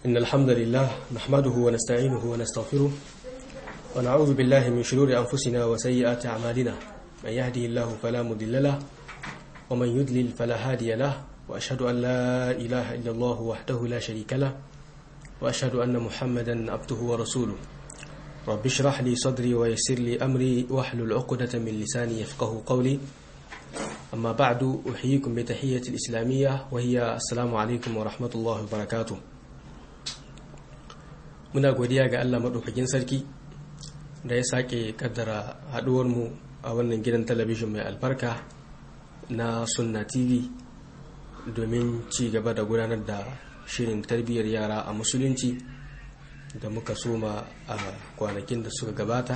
إن الحمد لله نحمده ونستعينه ونستغفره ونعوذ بالله من شرور أنفسنا وسيئات أعمالنا من يهده الله فلا مضل له ومن يضلل فلا هادي له وأشهد أن لا إله إلا الله وحده لا شريك له وأشهد أن محمدا عبده ورسوله رب اشرح لي صدري ويسر لي أمري واحلل عقدة من لساني يفقه قولي أما بعد أحييكم بتحية الإسلامية وهي السلام عليكم ورحمة الله وبركاته muna godiya ga Allah maɗaukakin sarki da ya sake kaddara haɗuwarmu a wannan gidan talabijin mai albarka na sunna tv domin ci gaba da gudanar da shirin tarbiyyar yara a musulunci da muka soma a kwanakin da suka gabata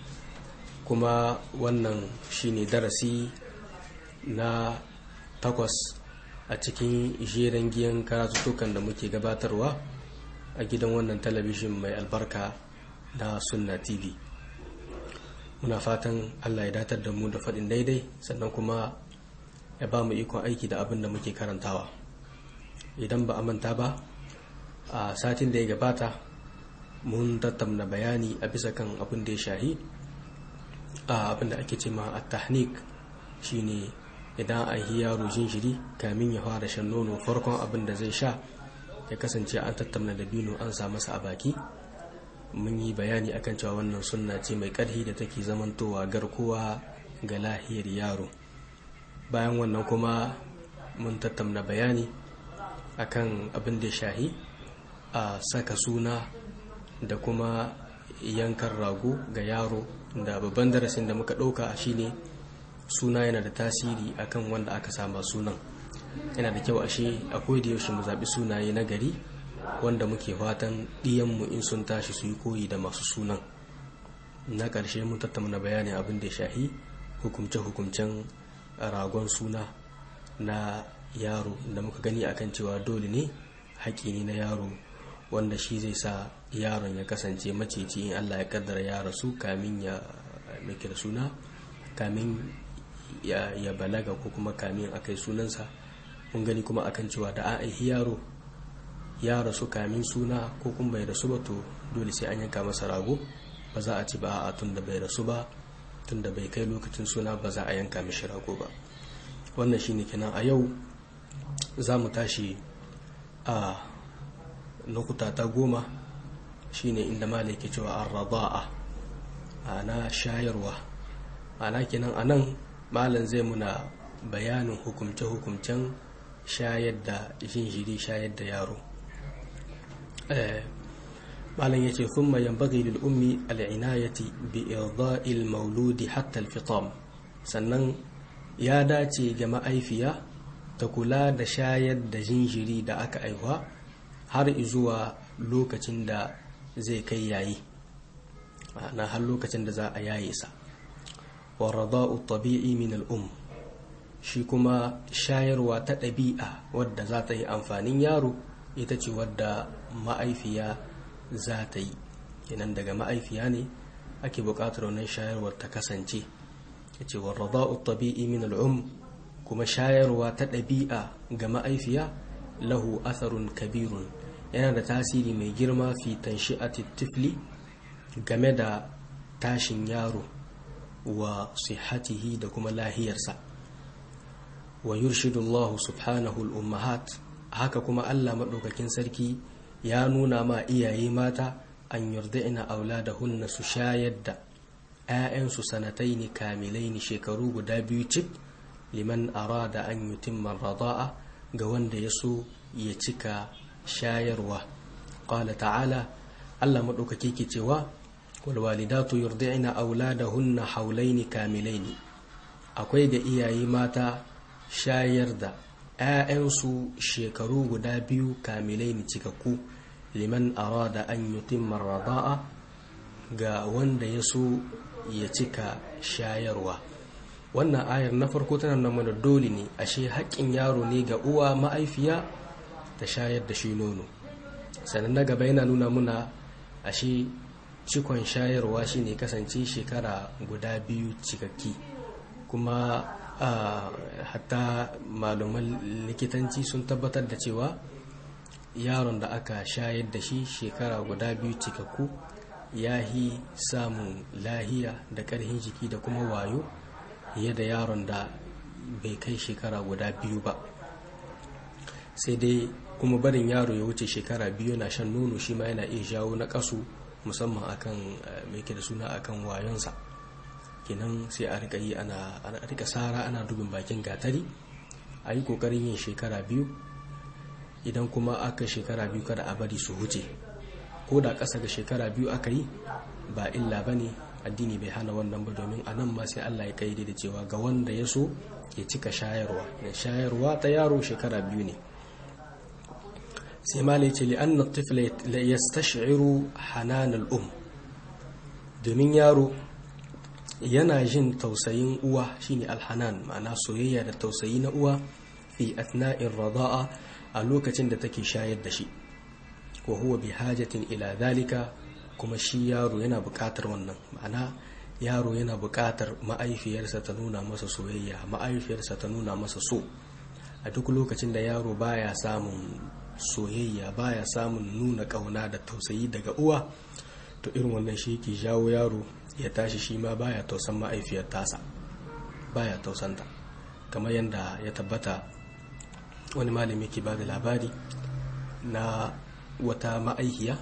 kuma wannan shine darasi na takwas a cikin jeren giyan karatuttukan da muke gabatarwa a gidan wannan talabijin mai albarka na sunna tv muna fatan allah ya datar da mu da faɗin daidai sannan kuma ya ba mu ikon aiki da abin da muke karantawa idan ba a manta ba a satin da ya gabata mun tattauna bayani a bisa kan abin da ya shahi a abin da ake ce ma a tahnik shine idan a yi yaro jinjiri kamin ya fara shan nono farkon abin da zai sha ya kasance an tattauna da bino an sa masa a baki mun yi bayani akan cewa wannan sunna ce mai ƙarfi da take zamantowa garkuwa ga lahiyar yaro bayan wannan kuma mun tattauna bayani akan abin da shahi a saka suna da kuma yankan rago ga yaro da babban darasin da muka ɗauka shine suna yana da tasiri akan wanda aka sama sunan yana da kyau ashe a da yaushe mu zaɓi sunaye na gari wanda muke fatan ɗiyanmu in sun tashi su yi koyi da masu sunan na ƙarshe mun tattauna bayanin abin da ya shahi hukumce-hukumcen ragon suna na yaro da muka gani akan cewa dole ne haƙƙi ne na yaro wanda shi zai sa yaron ya kasance maceci in allah ya kaddara ya rasu kamin ya mai da suna kamin ya balaga ko kuma kamin a kai sunansa mun gani kuma akan cewa da an aihi yaro ya rasu kamin suna ko kuma bai rasu ba to dole sai an yanka masa rago ba za a ci ba a tun da bai rasu ba tun da bai kai lokacin suna ba za a yanka mishi rago ba wannan shine kenan a yau za mu tashi a lokuta ta goma shine inda malai ke cewa an raba'a ana shayarwa ana kenan a nan malam zai muna bayanin hukumce-hukumcen shayar da jinjiri shayar da yaro malam ya ce sun mayan bagai ummi al'inayati bi irda'il mauludi hatta alfitam sannan ya dace ga ma'aifiya ta kula da shayar da jinjiri da aka aihuwa har zuwa lokacin da zai kai yayi na har lokacin da za a yaye sa wa rada'u tabi'i min al'um shi kuma shayarwa ta ɗabi'a wadda za ta yi amfanin yaro ita ce wadda ma'aifiya za ta yi kenan daga ma'aifiya ne ake buƙatar wannan shayarwar ta kasance ya ce wa rada'u tabi'i min al'um kuma shayarwa ta ɗabi'a ga ma'aifiya lahu atharun kabirun yana da tasiri mai girma fi tanshi'ati tifli game da tashin yaro wa sihatihi da kuma lahiyarsa wa yurshidu Allah subhanahu al-ummahat haka kuma Allah madaukakin sarki ya nuna ma iyaye mata an yurdina auladahunna su shayar da ‘ya'yansu sanataini kamilaini shekaru guda biyu cik liman arada an yutimman rada'a ga wanda ya so ya cika shayarwa ƙwala ta'ala Allah maɗaukaki ke cewa walwalidatu yurdi'na auladahunna haulaini kamilaini akwai ga iyaye mata shayar da 'ya'yansu shekaru guda biyu kamilai ni cikakku liman arada an yutimma rada'a ga wanda ya so ya cika shayarwa wannan ayar na farko tana nan mana dole ne ashe haƙƙin yaro ne ga uwa ma'aifiya ta shayar da shi nono sannan na gaba yana nuna muna ashe cikon shayarwa shine kasance shekara guda biyu cikakki kuma hatta malaman likitanci sun tabbatar da cewa yaron da aka shayar da shi shekara guda biyu cikakku ya yi samun lahiya da ƙarfin jiki da kuma wayo fiye da yaron da bai kai shekara guda biyu ba sai dai kuma barin yaro ya wuce shekara biyu na shan nono shi ma yana iya jawo na kasu musamman akan mai da suna akan wayonsa kenan sai a rika yi ana rika sara ana dubin bakin gatari a yi kokarin yin shekara biyu idan kuma aka shekara biyu kada a bari su wuce ko da ƙasa ga shekara biyu aka yi ba illa ba ne addini bai hana wannan ba domin a nan ma sai Allah ya kaide da cewa ga wanda ya so ya cika shayarwa da shayarwa ta yaro shekara biyu ne sai ma ce li anna tifla yastashiru hanan al-um domin yaro yana jin tausayin uwa shine alhanan ma'ana soyayya da tausayi na uwa fi athna'ir rada'a a lokacin da take shayar da shi wa huwa bi hajatin ila dhalika kuma shi yaro yana buƙatar wannan ma'ana yaro yana buƙatar ma'aifiyarsa ta nuna masa soyayya ma'aifiyarsa ta nuna masa so a duk lokacin da yaro baya samun soyayya baya samun nuna ƙauna da tausayi daga uwa to irin wannan shi ke jawo yaro ya tashi shi ma baya tausan ma'aifiyar tasa baya tausanta kamar yadda ya tabbata wani malami ke ba da labari na wata ma'aikiya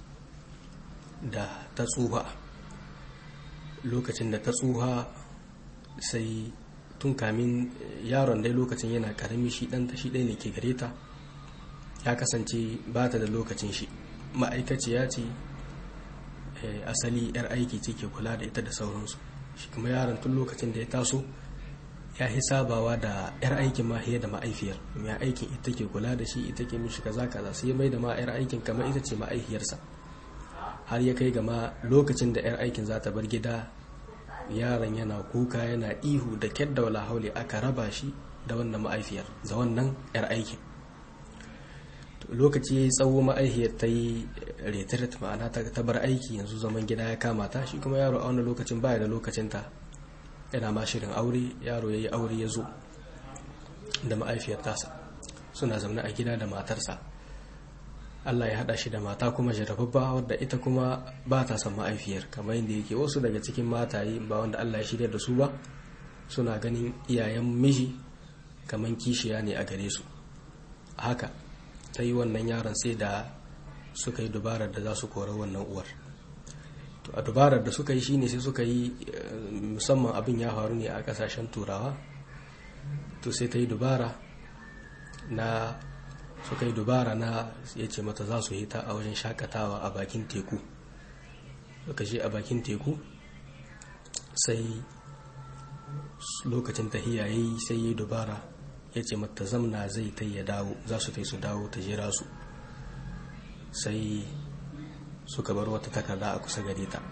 da ta tsuha lokacin da ta tsuha sai tun kamin yaron dai lokacin yana karami shi ɗanta shi ɗaya ne ke gare ta ya kasance ba ta da lokacin shi ma'aikaciya ce asali 'yar aiki ce ke kula da ita da sauransu shi kuma yaron tun lokacin da ya taso ya yi sabawa da 'yar aikin ma da ma'aifiyar mai aikin ita ke kula da shi ita ke mishi kaza kaza sai mai da ma 'yar aikin kamar ita ce ma'aifiyarsa har ya kai gama lokacin da 'yar aikin za ta bar gida yaron yana kuka yana ihu da kyar da wala haule aka raba shi da wannan ma'aifiyar da wannan 'yar aikin lokaci ya yi tsawo ma'aihiyar ta yi retirat ma'ana ta bar aiki yanzu zaman gida ya kama ta shi kuma yaro a wani lokacin baya da lokacinta yana ma shirin aure yaro ya yi aure ya zo da ma'aifiyar tasa suna zaune a gida da matarsa Allah ya haɗa shi da mata kuma jarababba wadda ita kuma ba ta son ma'aifiyar kamar yadda yake wasu daga cikin mataye ba wanda Allah ya shirya da su ba suna ganin iyayen miji kamar kishiya ne a gare su haka ta yi wannan yaron sai da suka yi dubarar da za su kora wannan uwar to a dubarar da suka yi shine sai suka yi musamman abin ya faru ne a kasashen turawa to sai ta yi dubara na suka yi dubara na ya ce mata za su hita a wajen shakatawa a bakin teku suka je a bakin teku sai lokacin tahiya ya yi sai ya yi dubara ya ce mata zamna zai ta ya dawo za su ta su dawo ta jira su sai suka bar wata takarda a kusa gare ta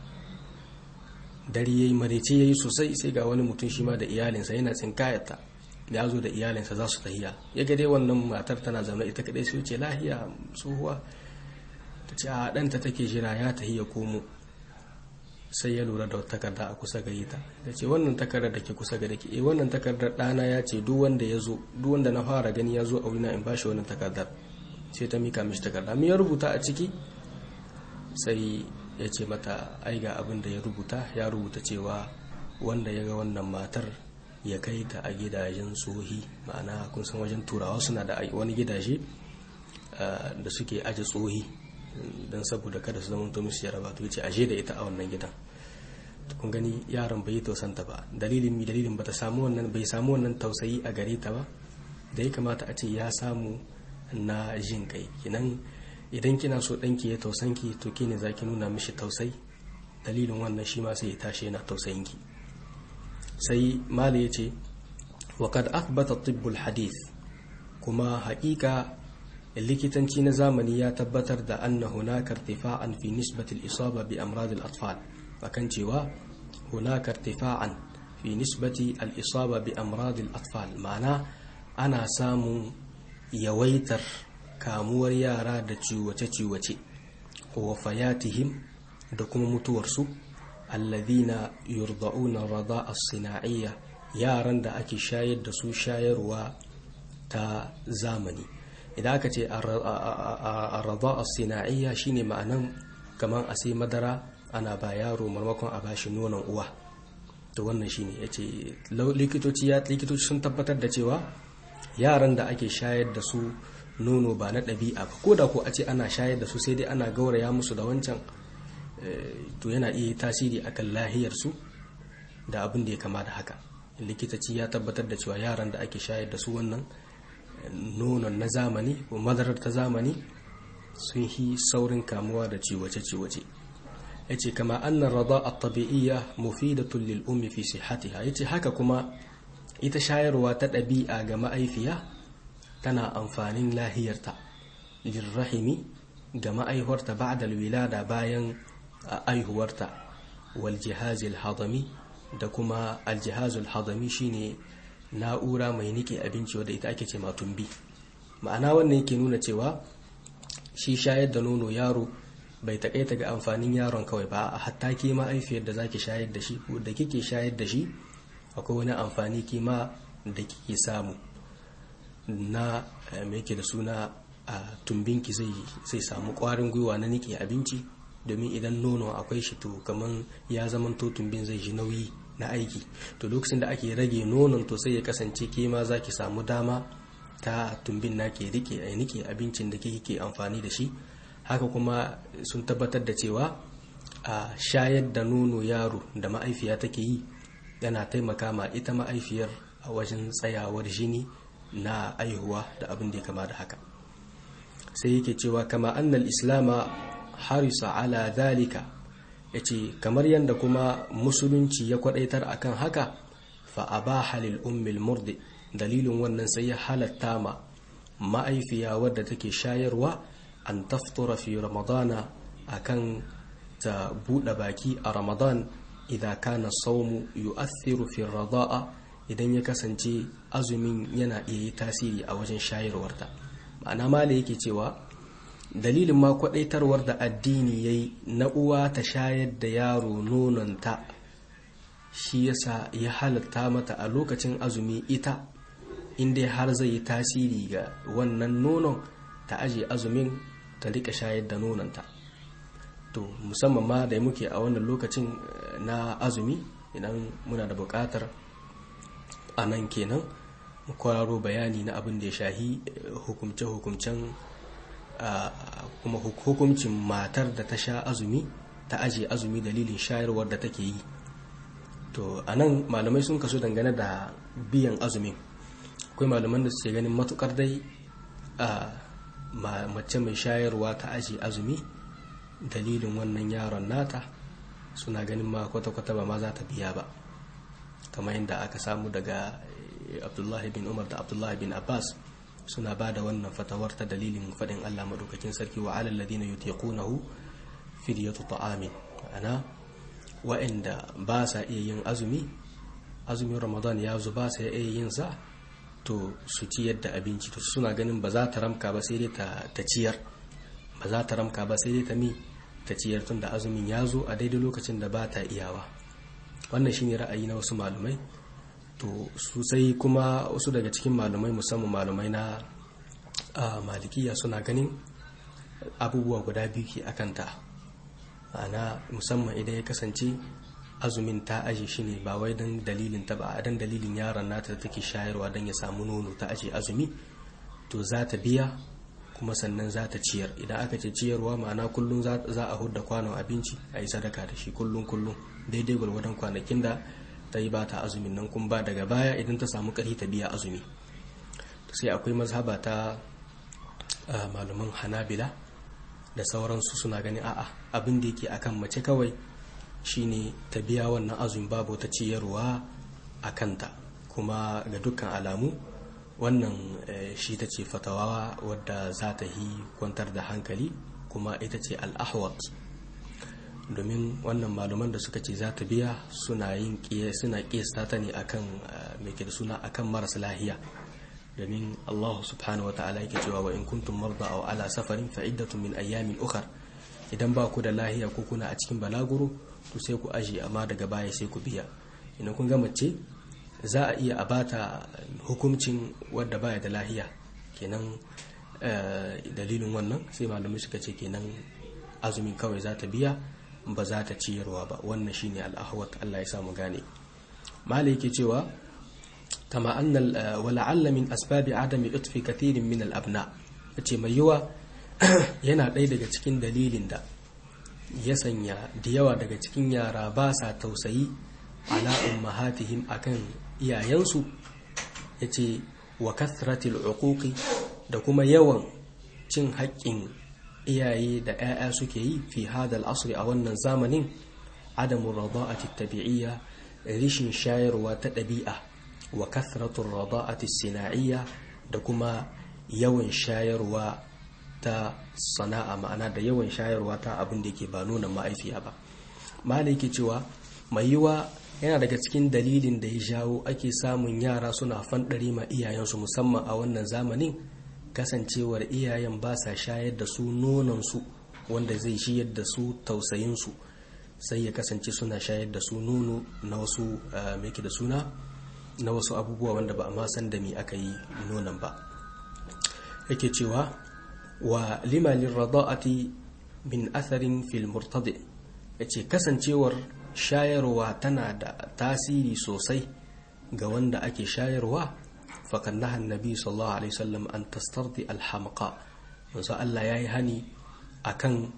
dare ya yi marece ya yi sosai sai ga wani mutum shi ma da iyalinsa yana tsinkayarta ya zo da iyalinsa za su tahiya ya ga dai wannan matar tana zama ita kadai sai ce lahiya tsohuwa ta ce a ɗanta take jira ya tahiya komo sai ya lura da wata takarda a kusa gare ta da ce wannan takardar da ke kusa gare ki eh wannan takardar ɗana ya ce duk wanda ya zo duk wanda na fara gani ya zo a wurina in bashi wannan takardar sai ta mika mishi takarda me ya rubuta a ciki sai ya ce mata ai ga abin da ya rubuta ya rubuta cewa wanda ya ga wannan matar ya kai ta a gidajen tsohi ma'ana kun san wajen turawa suna da wani gidaje da suke aje tsohi don saboda kada su zama musu yaraba to yace aje da ita a wannan gidan kun gani yaron bai yi tausanta ba dalilin mi dalilin bata samu wannan bai samu wannan tausayi a gare ta ba da ya kamata a ce ya samu na jin kai kinan idan kina so danki ya tausanki to kine zaki nuna mishi tausayi dalilin wannan shi ma sai ya tashi yana tausayinki sai mali ya ce wa kad athbata tibbul hadith kuma haƙiƙa likitanci na zamani ya tabbatar da anna hunaka irtifa'an fi nisbati al-isaba bi amrad al-atfal akan cewa hunaka irtifa'an fi nisbati al-isaba bi amrad al-atfal ma'ana ana samun yawaitar kamuwar yara da ciwace-ciwace wa wafayatihim da kuma mutuwarsu alladhina yurda'una rada'a sina'iyya yaran da ake shayar da su shayarwa ta zamani idan aka ce arraba sina'iyya shine ma'anan kamar a sai madara ana ba yaro marmakon a bashi nonon uwa to wannan shine yace likitoci ya likitoci sun tabbatar da cewa yaran da ake shayar da su nono ba na ɗabi'a ba ko da ko a ce ana shayar da su sai dai ana gauraya musu da wancan to yana iya tasiri akan lahiyarsu da abin da ya kama da haka likitaci ya tabbatar da cewa yaran da ake shayar da su wannan nonon na zamani ko madarar ta zamani sun yi saurin kamuwa da ciwace-ciwace ya ce kama annan rada a tabi'iyya mufidatun lil ummi fi sihatiha ya ce haka kuma ita shayarwa ta ɗabi'a ga ma'aifiya tana amfanin lahiyarta lirrahimi ga ma'aihuwarta ba'da wilada bayan aihuwarta wal jihazil hadami da kuma aljihazul hadami shine na'ura mai nike abinci wadda ita ake ce tumbi ma'ana wannan yake nuna cewa shi shayar da nono yaro bai takaita ga amfanin yaron kawai ba a hatta ke ma'aifiyar da zaki shayar da shi ko da kike shayar da shi akwai wani amfani kima da kike samu na mai yake da suna a tumbinki zai samu kwarin gwiwa na nike abinci domin idan nono akwai shi to kaman ya zamanto tumbin zai ji nauyi na aiki to lokacin da ake rage nonon to sai ya kasance ke ma za ki samu dama ta tumbin na ke rike a nike abincin da ke amfani da shi haka kuma sun tabbatar da cewa a shayar da nono yaro da ma'aifiya take yi yana taimaka ma ita ma'aifiyar a wajen tsayawar jini na aihuwa da abin da ya kama da haka sai yake cewa kama annal islama harisa ala dalika ya ce kamar yadda kuma musulunci ya kwadaitar akan haka fa abaha lil ummil murdi dalilin wannan sai ya halatta ma ma'aifiya wadda take shayarwa an taftura fi ramadana akan ta buɗe baki a ramadan idan kana saumu yu'athiru fi rada'a idan ya kasance azumin yana iya yi tasiri a wajen shayarwarta ma'ana mala yake cewa dalilin ma kwadaitarwar da addini yayi na uwa ta shayar da yaro nononta shi yasa ya halatta mata a lokacin azumi ita inda har zai yi tasiri ga wannan nonon ta aje azumin ta rika shayar da nononta to musamman ma da muke a wannan lokacin na azumi idan muna da bukatar a nan kenan mu kwararo bayani na abin da ya shahi hukumce-hukumcen kuma hukuncin matar da ta sha azumi ta aje azumi dalilin shayarwar da take yi to a nan malamai sun kaso dangane da biyan azumin akwai malaman da suke ganin matukar dai a mace mai shayarwa ta aje azumi dalilin wannan yaron nata suna ganin ma kwata-kwata ba ma za ta biya ba kamar yadda aka samu daga abdullahi bin umar da abdullahi bin abbas suna ba da wannan fatawar ta dalilin faɗin allah maɗaukakin sarki wa alal ladina yutiqunahu fidyatu ta'amin ma'ana wa'anda ba sa iya yin azumi azumin ramadan ya zo ba sa iya yin sa to su ciyar da abinci to suna ganin ba za ta ramka ba sai dai ta ciyar ba za ta ramka ba sai dai ta mi ta ciyar tun da azumin ya zo a daidai lokacin da ba ta iyawa wannan shine ra'ayi na wasu malumai to sosai kuma wasu daga cikin malumai musamman malumai na malikiya suna ganin abubuwa guda biyu ke akanta ma'ana musamman idan ya kasance azumin ta aje shi ne ba wai don dalilin ta ba a dan dalilin yaron nata da take shayarwa don ya samu nono ta aje azumi to za ta biya kuma sannan za ta ciyar idan aka ce ciyarwa ma'ana kullum za a hudda kwanon abinci a yi sadaka da shi kullum kullum daidai gwargwadon kwanakin da ta yi ba ta azumin nan kuma ba daga baya idan ta samu ƙarfi ta biya azumi sai akwai mazhaba ta malaman hanabila da sauransu suna ganin a'a abin da yake akan mace kawai shine ta biya wannan azumi babu ta ciyarwa a kanta kuma ga dukkan alamu wannan shi ta ce fatawa wadda za ta yi kwantar da hankali kuma ita ce al'ahwat domin wannan malaman da suka ce za ta biya suna yin suna kiyasta ta ne akan mai ke da suna akan marasa lahiya domin Allah subhanahu wa ta'ala yake cewa wa in kuntum marda aw ala safarin fa iddatun min ayyamin ukhra idan ba ku da lahiya ko kuna a cikin balaguro to sai ku aje amma daga baya sai ku biya idan kun ga mace za a iya a bata hukuncin wadda baya da lahiya kenan dalilin wannan sai malamai suka ce kenan azumin kawai za ta biya ba za ta ciyarwa ba wannan shine al'ahwat Allah ya samu gane malai yake cewa kama anna wala'alla min asbabi adami utfi kathirin min al-abna yace mai yiwa yana ɗaya daga cikin dalilin da ya sanya da yawa daga cikin yara ba sa tausayi ala ummahatihim akan iyayensu yace wa kathratil uquqi da kuma yawan cin haƙƙin iyaye da 'ya'ya suke yi fi hadal asri a wannan zamanin adamu rada'ati tabi'iyya rishin shayarwa ta ɗabi'a wa kathratul rada'ati sina'iyya da kuma yawan shayarwa ta sana'a ma'ana da yawan shayarwa ta abin da yake ba nuna ma'aifiya ba malai ke cewa mai yiwa yana daga cikin dalilin da ya jawo ake samun yara suna fanɗare ma iyayensu musamman a wannan zamanin kasancewar iyayen ba sa shayar da su nononsu wanda zai shiyar da su tausayinsu sai ya kasance suna shayar da su nono na wasu meke da suna na wasu abubuwa wanda ba a ma san da me aka yi nonon ba yake cewa wa limalin rada'ati min atharin fil murtadi yace kasancewar shayarwa tana da tasiri sosai ga wanda ake shayarwa fakan naha annabi sallallahu alaihi wasallam an tastardi alhamqa manzo Allah yayi hani akan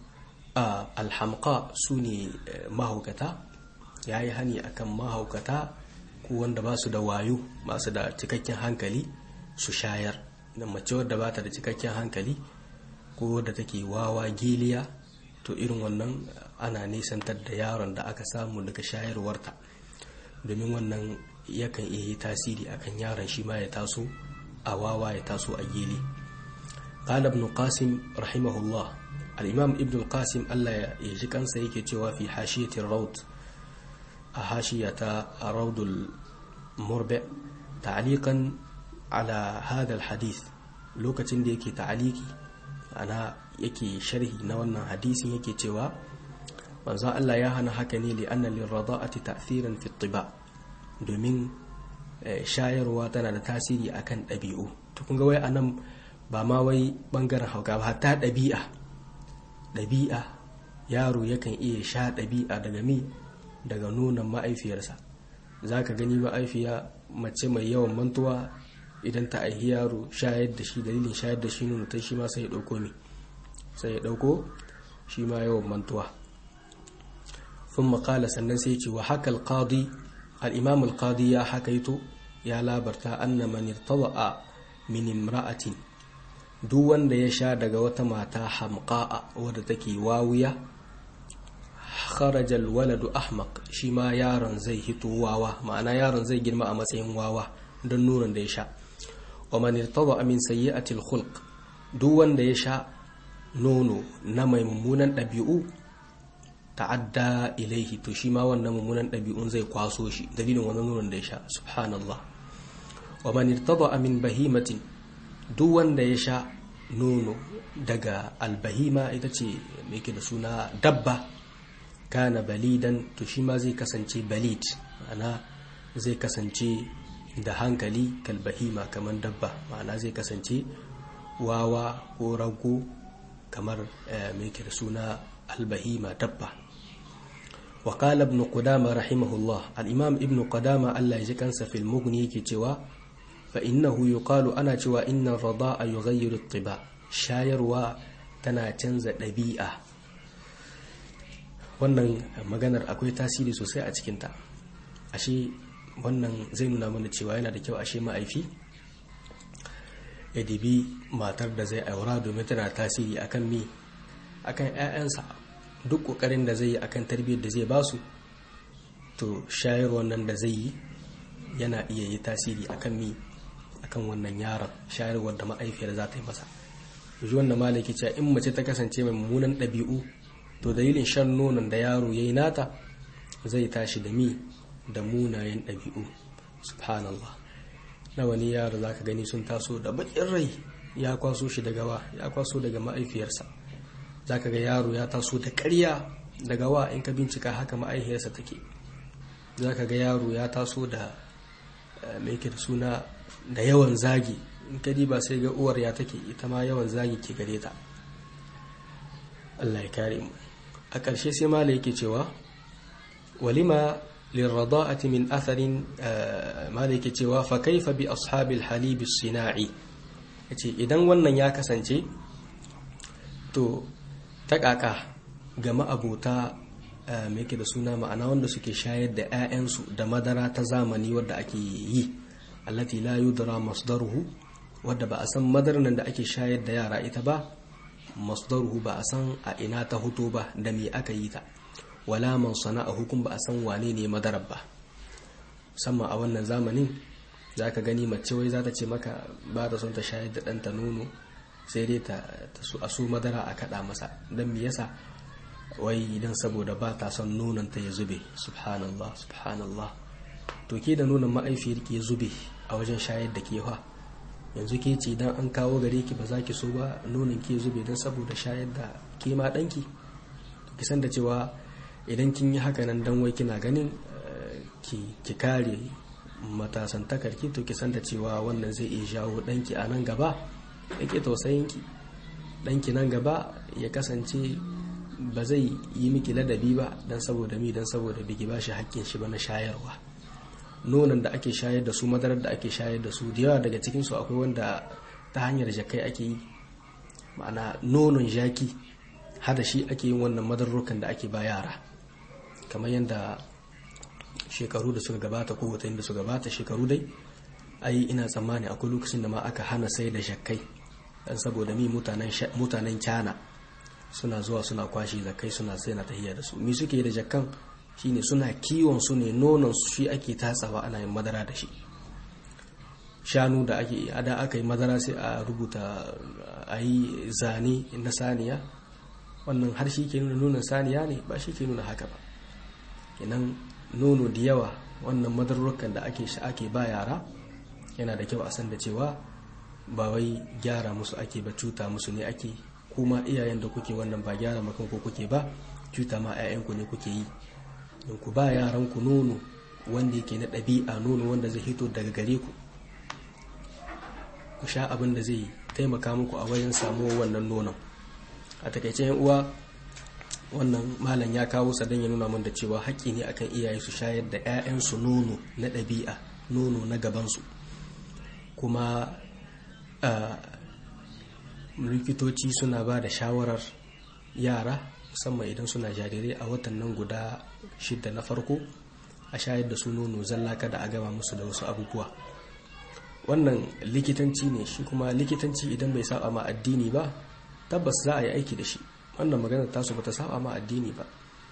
alhamqa sune mahaukata yayi hani akan mahaukata ko wanda ba su da wayo masu da cikakken hankali su shayar da mace wadda ba ta da cikakken hankali ko da take wawa giliya to irin wannan ana nisantar da yaron da aka samu daga shayarwarta domin wannan yakan iya yi tasiri akan yaron shi ma ya taso a wawa ya taso a gili qala ibn qasim rahimahullah al-imam ibn qasim Allah ya ji kansa yake cewa fi hashiyati rawd a hashiyata rawdul murbi ta'liqan ala hadha al-hadith lokacin da yake ta'aliki ana yake sharhi na wannan hadisin yake cewa manzo Allah ya hana haka ne li anna lirrada'ati ta'thiran fi tiba domin shayarwa tana da tasiri akan ɗabi'u to kun ga wai anan ba ma wai bangaren hauka ba hatta ɗabi'a ɗabi'a yaro yakan iya sha ɗabi'a daga mi daga nonon ma'aifiyarsa za ka gani ma'aifiya mace mai yawan mantuwa idan ta aihi yaro shayar da shi dalilin shayar da shi nono ta shi ma sai ya ɗauko mi sai ya ɗauko shi ma yawan mantuwa sun makala sannan sai ce wa haka alƙadi al'imam alƙadi ya hakaito ya labarta anna man irtaba'a min imra'atin duk wanda ya sha daga wata mata hamqa'a wadda take wawiya kharajal waladu ahmaq shi ma yaron zai hito wawa ma'ana yaron zai girma a matsayin wawa don nunan da ya sha wa man irtada min sayyi'atil khulq duk wanda ya sha nono na mai mummunan ɗabi'u ta'adda ilaihi to shi ma wannan mummunan ɗabi'un zai kwaso shi dalilin wannan nonon da ya sha subhanallah wa man irtada min bahimatin duk wanda ya sha nono daga albahima ita ce mai da suna dabba kana balidan to shi ma zai kasance balid ma'ana zai kasance da hankali kalbahima kamar dabba ma'ana zai kasance wawa ko rago kamar mai da suna albahima dabba وقال ابن قدامة رحمه الله الإمام ابن قدامة الله يجكنس في المغني كتوا فإنه يقال أنا توا إن الرضاء يغير الطباع شاير تنا تنزى ɗabi'a. wannan maganar akwai tasiri sosai a cikinta ashe wannan zai nuna mana cewa yana da kyau ashe ma'aifi ya dibi matar da zai aura domin tana tasiri akan mi akan 'ya'yansa duk kokarin da zai yi akan tarbiyyar da zai basu to shayar wannan da zai yi yana iya yi tasiri akan mi akan wannan yaron shayarwar da ma'aifiyar za ta yi masa yanzu wannan malaki cewa in mace ta kasance mai mummunan ɗabi'u to dalilin shan nonon da yaro ya yi nata zai tashi da mi da munayen ɗabi'u subhanallah na wani yaro za ka gani sun taso da baƙin rai ya kwaso shi daga wa ya kwaso daga ma'aifiyarsa za ka ga yaro ya taso da ƙarya daga wa in ka bincika haka ma'aihiyarsa take za ka ga yaro ya taso da mai da suna da yawan zagi in ka ba sai ga uwar ya take ita ma yawan zagi ke gare ta Allah ya kare mu a ƙarshe sai mala yake cewa walima lirrada'ati min atharin mala yake cewa fa kaifa bi ashabil halib sina'i yace idan wannan ya kasance to ta kaka ga ma'abuta me yake da suna ma'ana wanda suke shayar da 'ya'yansu da madara ta zamani wadda ake yi allati la yudra masdaruhu wadda ba a san madarar nan da ake shayar da yara ita ba masdaruhu ba a san a ina ta hoto ba da me aka yi ta wala man sana'a hukum ba a san wane ne madarar ba musamman a wannan zamanin za ka gani mace wai za ta ce maka ba ta son ta shayar da ɗanta nono sai dai ta su a su madara a kaɗa masa don me yasa wai idan saboda ba ta son nonon ta ya zube subhanallah subhanallah to ke da nonon ma'aifiyar ke zube a wajen shayar da ke fa yanzu ke ce idan an kawo gare ki ba za ki so ba nonon ke zube don saboda shayar da ke ma ɗanki ki san da cewa idan kin yi haka nan dan wai kina ganin ki kare matasan takarki to ki san da cewa wannan zai iya jawo ɗanki a nan gaba yake tausayinki ɗanki nan gaba ya kasance ba zai yi miki ladabi ba don saboda mi don saboda bigi ba shi hakkin shi ba na shayarwa nonon da ake shayar da su madarar da ake shayar da su da yawa daga cikinsu akwai wanda ta hanyar jakai ake yi ma'ana nonon jaki hada shi ake yin wannan madarrukan da ake ba yara kamar yadda shekaru da suka gabata ko watanni da suka gabata shekaru dai ai ina tsammani akwai lokacin da ma aka hana sai da jakai dan saboda mi mutanen kyana suna zuwa suna kwashe zakai suna sai na tahiya da su mi suke da jakkan shine suna kiwon su ne nonon su shi ake tatsawa ana yin madara da shi shanu da ake ada aka yi madara sai a rubuta a yi zane na saniya wannan har shi ke nuna nunan saniya ne ba shi ke nuna haka ba kenan nono da yawa wannan madarrukan da ake shi ake ba yara yana da kyau a san da cewa ba wai gyara musu ake ba cuta musu ne ake kuma iyayen da kuke wannan ba gyara makan ko kuke ba cuta ma 'ya'yanku ne kuke yi don ku ba yaran ku nono wanda yake na ɗabi'a nono wanda zai hito daga gare ku ku sha abin da zai taimaka muku a wajen samuwar wannan nonon a takaice yan uwa wannan malam ya kawo sa don ya nuna min da cewa haƙƙi ne akan iyaye su shayar da 'ya'yansu nono na ɗabi'a nono na gabansu kuma likitoci suna ba da shawarar yara musamman idan suna jarirai a watan nan guda shidda na farko a shayar da su nono zalla kada a gama musu da wasu abubuwa wannan likitanci ne shi kuma likitanci idan bai saba ma addini ba tabbas za a yi aiki da shi wannan maganar tasu bata saba ma addini ba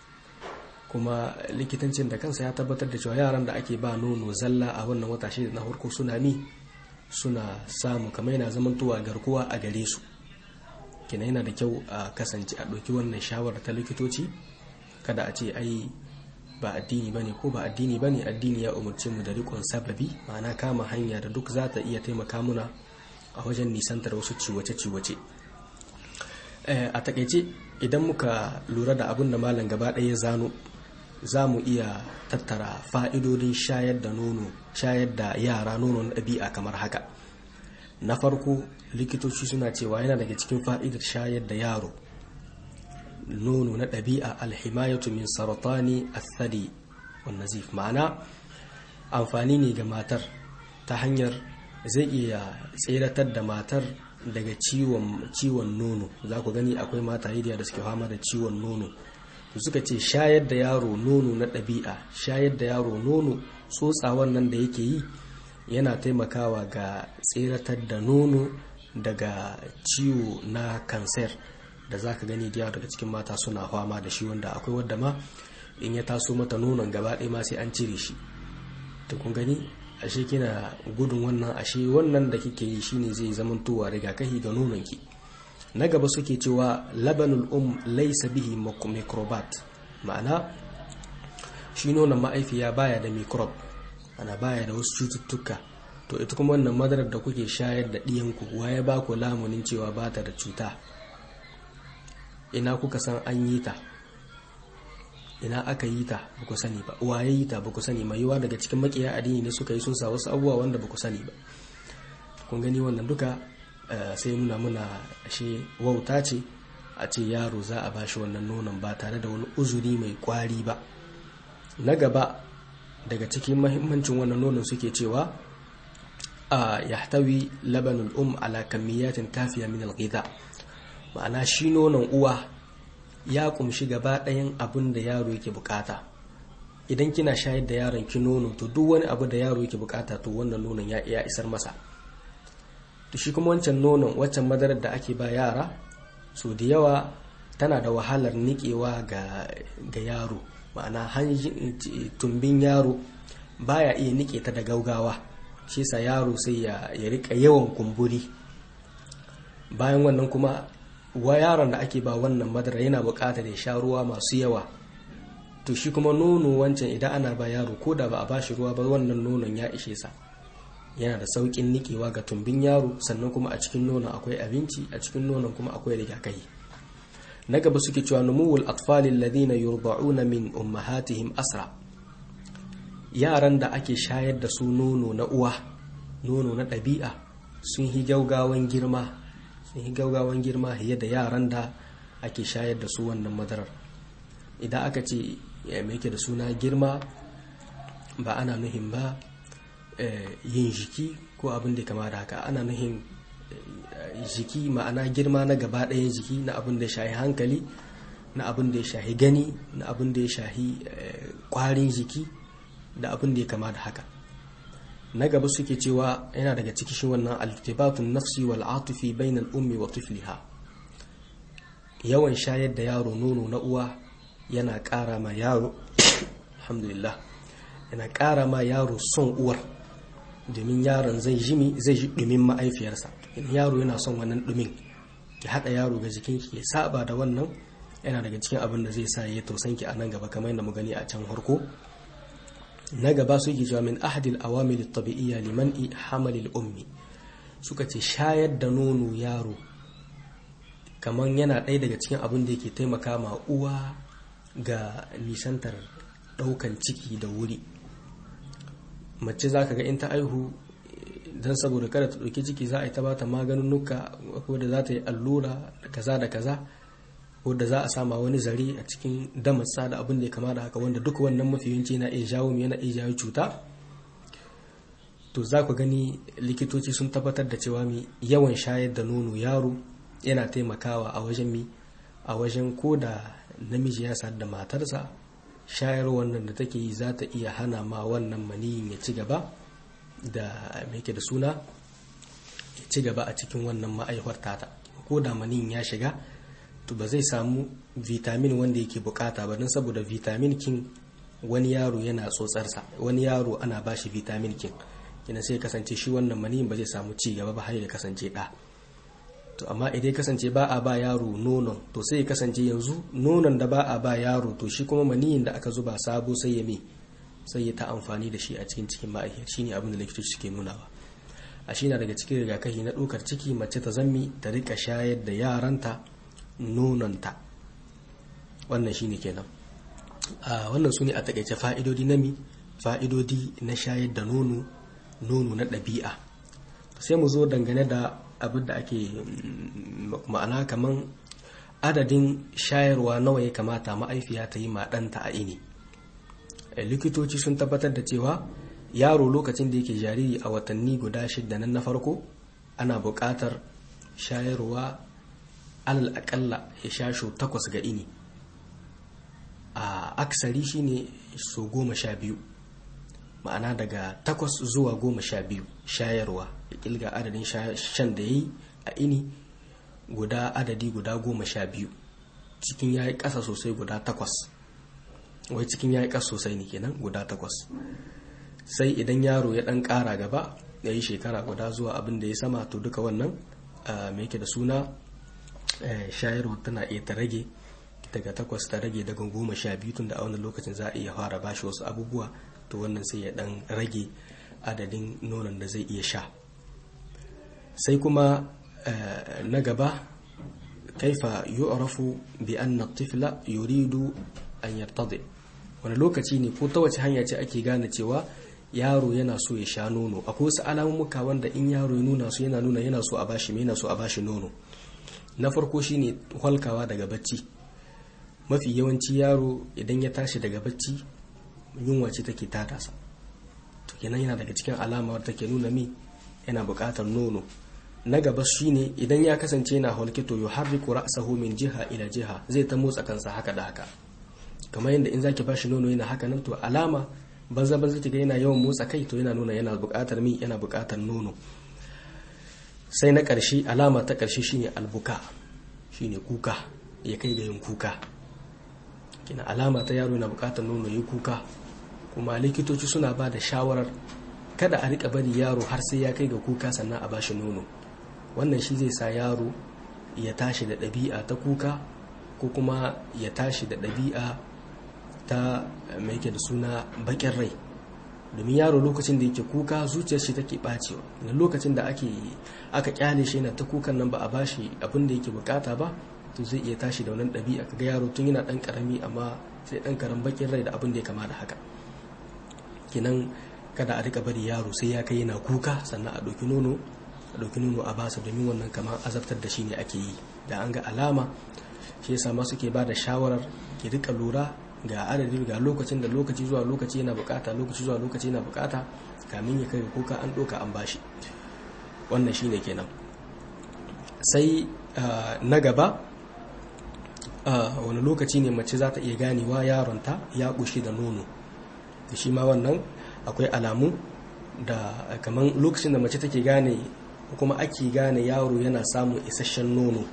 kuma likitancin da kansa ya tabbatar da cewa yaran da ake ba nono zalla a wannan wata shida na farko suna mi suna samu kamar yana zamantowa garkuwa a gare su kina yana da kyau a kasance a ɗauki wannan shawara ta likitoci kada a ce ai ba addini ba ne ko ba addini ba ne addini ya umarci mu da rikon sababi ma'ana kama hanya da duk za ta iya taimaka muna a wajen nisantar wasu ciwace-ciwace a takaice idan muka lura da abin da malam gaba ɗaya zano za mu iya tattara fa'idodin shayar da nono shayar da yara nono na ɗabi'a kamar haka na farko likitoci suna cewa yana daga cikin fa'idar shayar da yaro nono na ɗabi'a alhimayatu min saratani athadi wan nazif ma'ana amfani ne ga matar ta hanyar zai iya tseratar da matar daga ciwon nono za ku gani akwai mata da suke fama da ciwon nono suka ce shayar da yaro nono na ɗabi'a shayar da yaro nono tsotsawan nan da yake yi yana taimakawa ga tseratar da nono daga ciwo na kanser da za ka gani da daga cikin mata suna fama da shi wanda akwai wadda ma in ya taso mata nonon gaba ɗaya ma sai an cire shi ta kun gani ashe kina gudun wannan ashe wannan da kike yi shine zai zamantowa rigakafi ga nononki na gaba suke cewa labanul um laisa bihi microbat ma'ana shi nonon ma'aifiya baya da microbe ana baya da wasu cututtuka to ita kuma wannan madarar da kuke shayar da ɗiyanku waye ba ku lamunin cewa ba ta da cuta ina kuka san an yi ta ina aka yi ta ba ku sani ba waye yi ta ba ku sani mai yiwa daga cikin makiya addini ne suka yi sun sa wasu abubuwa wanda ba ku sani ba kun gani wannan duka sai nuna muna ashe wauta ce a ce yaro za a bashi wannan nonon ba tare da wani uzuri mai kwari ba na gaba daga cikin mahimmancin wannan nonon suke cewa a yahtawi labanul um ala kamiyatin kafiya min alghidha ma'ana shi nonon uwa ya kumshi gaba ɗayan abin da yaro yake bukata idan kina shayar da yaron ki nono to duk wani abu da yaro yake bukata to wannan nonon ya iya isar masa to shi kuma wancan nonon waccan madarar da ake ba yara so da yawa tana da wahalar niƙewa ga, ga yaro ma'ana tumbin yaro baya iya niƙe ta da gaugawa shi sa yaro sai ya, ya rika yawan kumburi bayan wannan kuma wa yaron da ake ba wannan madara yana buƙatar ya sha ruwa masu yawa to shi kuma nono wancan idan ana ba yaro ko da ba a bashi ruwa ba wannan nonon ya ishe sa yana da sauƙin nikewa ga tumbin yaro sannan kuma a cikin nonon akwai abinci a cikin nonon kuma akwai rigakafi na gaba suke cewa numuwul atfali alladhina yurda'una min ummahatihim asra yaran da ake shayar da su nono na uwa nono na ɗabi'a sun yi gaugawan girma sun yi gaugawan girma fiye da yaran da ake shayar da su wannan madarar idan aka ce ya mai da suna girma ba ana nuhin ba yin jiki ko abin da kama da haka ana nuhin jiki ma'ana girma na gaba ɗayan jiki na abin da ya shahi hankali na abin da ya shahi gani na abin da ya shahi kwarin jiki da abin da ya kama da haka na gaba suke cewa yana daga ciki shi wannan altibatun nafsi wal atufi bainal ummi wa tifliha yawan shayar da yaro nono na uwa yana ƙara ma yaro alhamdulillah yana ƙara ma yaro son uwar domin yaron zai jimi zai ji ɗumin ma'aifiyarsa yaro yana son wannan ɗumin ya haɗa yaro ga jikin shi ya saba da wannan yana daga cikin abin da zai sa ya tausan ki a nan gaba kamar yadda mu gani a can harko na gaba su ke cewa min ahadil awamil tabi'iyya liman hamalil ummi suka ce shayar da nono yaro kamar yana ɗaya daga cikin abin da yake taimaka ma uwa ga nisantar ɗaukan ciki da wuri mace za ka ga in ta aihu don saboda kada ta ɗauki ciki za a yi ta bata maganunuka ko da za ta yi allura da kaza da kaza ko da za a sama wani zare a cikin damatsa da abin da ya kama da haka wanda duk wannan mafi yawanci na iya jawo yana iya jawo cuta to za ku gani likitoci sun tabbatar da cewa mi yawan shayar da nono yaro yana taimakawa a wajen mi a wajen ko da namiji ya sadu da matarsa shayar wannan da take yi za ta iya hana ma wannan maniyin ya ci gaba da yake da suna ya ci gaba a cikin wannan ma'aihwar tata ko da maniyin ya shiga to ba zai samu vitamin wanda yake bukata ba don saboda vitamin kin wani yaro yana tsotsarsa wani yaro ana ba shi vitamin kin kina sai kasance shi wannan maniyin ba zai samu ci gaba ba har ya kasance ɗa to amma idan ya kasance ba a ba yaro nonon to sai ya kasance yanzu nonon da ba a ba yaro to shi kuma maniyin da aka zuba sabo sai ya me sai ya ta amfani da shi a cikin cikin ma'aikiyar shine abin da likitoci suke nunawa a shi na daga cikin rigakafi na ɗaukar ciki mace ta zammi ta rika shayar da yaranta nononta wannan shine kenan a wannan su ne a takaice fa'idodi na mi fa'idodi na shayar da nono nono na ɗabi'a sai mu zo dangane da abin da ake ma'ana kaman adadin shayarwa nawa ya kamata ma'aifiya ta yi ma ɗanta a ini likitoci sun tabbatar da cewa yaro lokacin da yake jariri a watanni guda shidda nan na farko ana buƙatar shayarwa alal akalla ya sha sho takwas ga ini a aksari shine so goma sha biyu ma'ana daga takwas zuwa goma sha biyu shayarwa ya kilga adadin shan da ya yi a ini guda adadi guda goma sha biyu cikin ya yi ƙasa sosai guda takwas wai cikin ya yi ƙasa sosai ne kenan guda takwas sai idan yaro ya ɗan ƙara gaba ya yi shekara guda zuwa abin da ya sama to duka wannan mai yake da suna shayarwa tana iya ta rage daga takwas ta rage daga goma sha biyu tun da a wannan lokacin za a iya fara bashi wasu abubuwa to wannan sai ya dan rage adadin nonon da zai iya sha sai kuma na gaba kaifa yu'rafu bi anna tifla yuridu an yartadi wani lokaci ne ko ta wace hanya ce ake gane cewa yaro yana so ya sha nono akwai wasu alamomuka wanda in yaro ya nuna su yana nuna yana so a bashi yana so a bashi nono na farko shine halkawa daga bacci mafi yawanci yaro idan ya tashi daga bacci yunwa ce take tatasa to kenan yana daga cikin alama wadda take nuna mi yana buƙatar nono na gaba shine idan ya kasance yana halke to yuharriku ra'sahu min jiha ila jiha zai ta motsa kansa haka da haka kamar yadda in zaki bashi nono yana haka nan to alama banza banza kiga yana yawan motsa kai to yana nuna yana buƙatar mi yana buƙatar nono sai na ƙarshe alama ta ƙarshe shine albuka shine kuka ya kai ga yin kuka kina alama ta yaro yana buƙatar nono ya kuka kuma likitoci suna ba da shawarar kada a rika bari yaro har sai ya kai ga kuka sannan a bashi nono wannan shi zai sa yaro ya tashi da ɗabi'a ta kuka ko kuma ya tashi da ɗabi'a ta mai yake da suna baƙin rai domin yaro lokacin da yake kuka zuciyar shi take ɓacewa da lokacin da ake aka kyale shi yana ta kukan nan ba a bashi abin da yake bukata ba to zai iya tashi da wannan ɗabi'a kaga yaro tun yana ɗan ƙarami amma sai ɗan ƙaran baƙin rai da abin da ya kama da haka kenan kada a rika bari yaro sai ya kai yana kuka sannan a ɗauki nono a ɗauki nono a basa domin wannan kamar azabtar da shi ne ake yi da an ga alama shi yasa ma suke ba da shawarar ki rika lura ga adadi ga lokacin da lokaci zuwa lokaci yana bukata lokaci zuwa lokaci yana bukata kamin ya kai kuka an ɗauka an bashi wannan shine kenan sai na gaba wani lokaci ne mace za ta iya ganewa yaronta ya ƙushi da nono da shi ma wannan akwai alamu da kamar lokacin da mace take gane kuma ake gane yaro yana samun isasshen nono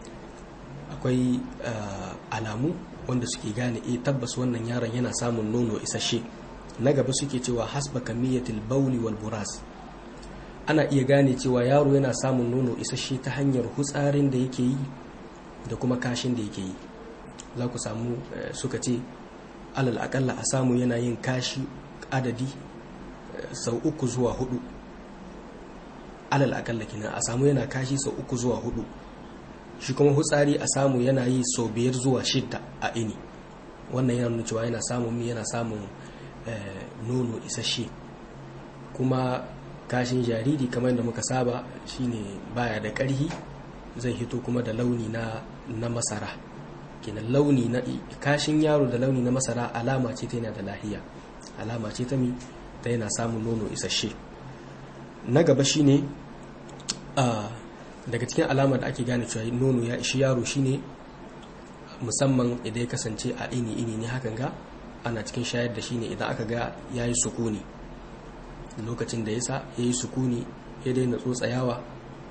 akwai alamu wanda suke gane e tabbas wannan yaron yana samun nono isasshe na gaba suke cewa hasba kamiyatil bauli wal buras ana iya gane cewa yaro yana samun nono isasshe ta hanyar hutsarin da yake yi da kuma kashin da yake yi za ku samu suka ce alal akalla a samu yana yin kashi adadi sau uku zuwa hudu alal akalla kenan a samu yana kashi sau uku zuwa hudu shi kuma hutsari a samu yana yi sau biyar zuwa shidda a ini wannan yana nuna cewa yana samun mi yana samun nono isasshe kuma kashin jariri kamar da muka saba shine baya da ƙarhi zai hito kuma da launi na na masara kenan launi na kashin yaro da launi na masara alama ce ta yana da lahiya alama ce ta mi ta yana samun nono isasshe na gaba shine daga cikin alama da ake gane cewa nono ya ishi yaro shine musamman idan ya kasance a ini ini ne hakan ga ana cikin shayar da shine idan aka ga ya yi sukuni lokacin da ya sa ya yi sukuni ya daina tsotsayawa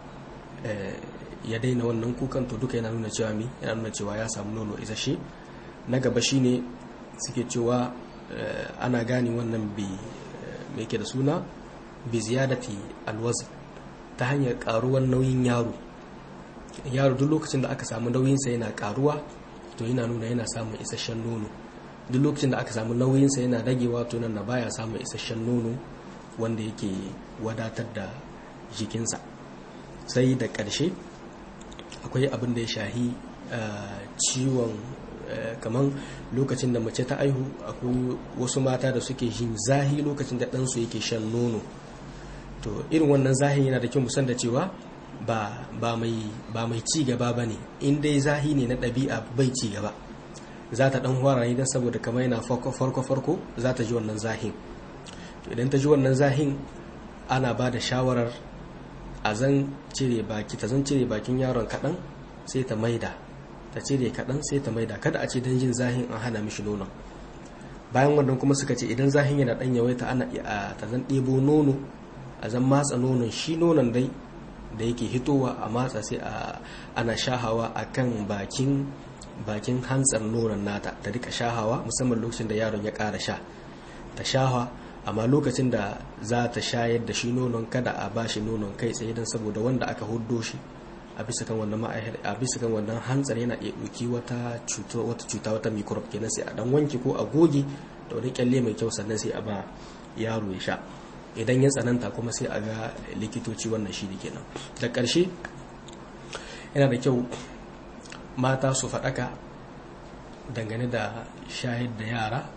ya daina wannan kukan to duka yana nuna cewa mi yana nuna cewa ya samu nono isasshe na gaba shine suke cewa ana gane wannan bi mai ke da suna bi ziyadati alwazn ta hanyar karuwar nauyin yaro yaro duk lokacin da aka samu nauyinsa yana karuwa to yana nuna yana samun isasshen nono duk lokacin da aka samu nauyinsa yana ragewa to nan na baya samun isasshen nono wanda yake wadatar da jikinsa sai da ƙarshe akwai abin da ya shahi ciwon kamar lokacin da mace ta aihu akwai wasu mata da suke jin zahi lokacin da ɗansu yake shan nono to irin wannan zahin yana da kyau musan da cewa ba mai ci gaba ba ne in dai zahi ne na ɗabi'a bai ci gaba za ta ɗan hwara ne don saboda kamar yana farko-farko za ta ji wannan zahin to idan ta ji wannan zahin ana ba da shawarar a zan cire baki ta zan cire bakin yaron kaɗan sai ta maida ta cire kaɗan sai ta maida kada a ce don jin zahin an hana mishi nonon bayan wannan kuma suka ce idan zahin yana ɗan yawaita ana ta zan ɗebo nono a zan matsa nonon shi nonon dai da yake hitowa a matsa sai ana shahawa a kan bakin bakin hantsar nonon nata ta rika shahawa musamman lokacin da yaron ya ƙara sha ta shahawa amma lokacin da za ta shayar da shi nonon kada a ba shi nonon kai tsaye don saboda wanda aka huddo shi a bisa kan wannan a bisa kan wannan hantsar yana iya ɗauki wata cuta wata cuta wata microbe kenan sai a dan wanke ko a goge da wani kyalle mai kyau sannan sai a ba yaro ya sha idan ya tsananta kuma sai a ga likitoci wannan shi kenan da ƙarshe yana da kyau mata su faɗaka dangane da shayar da yara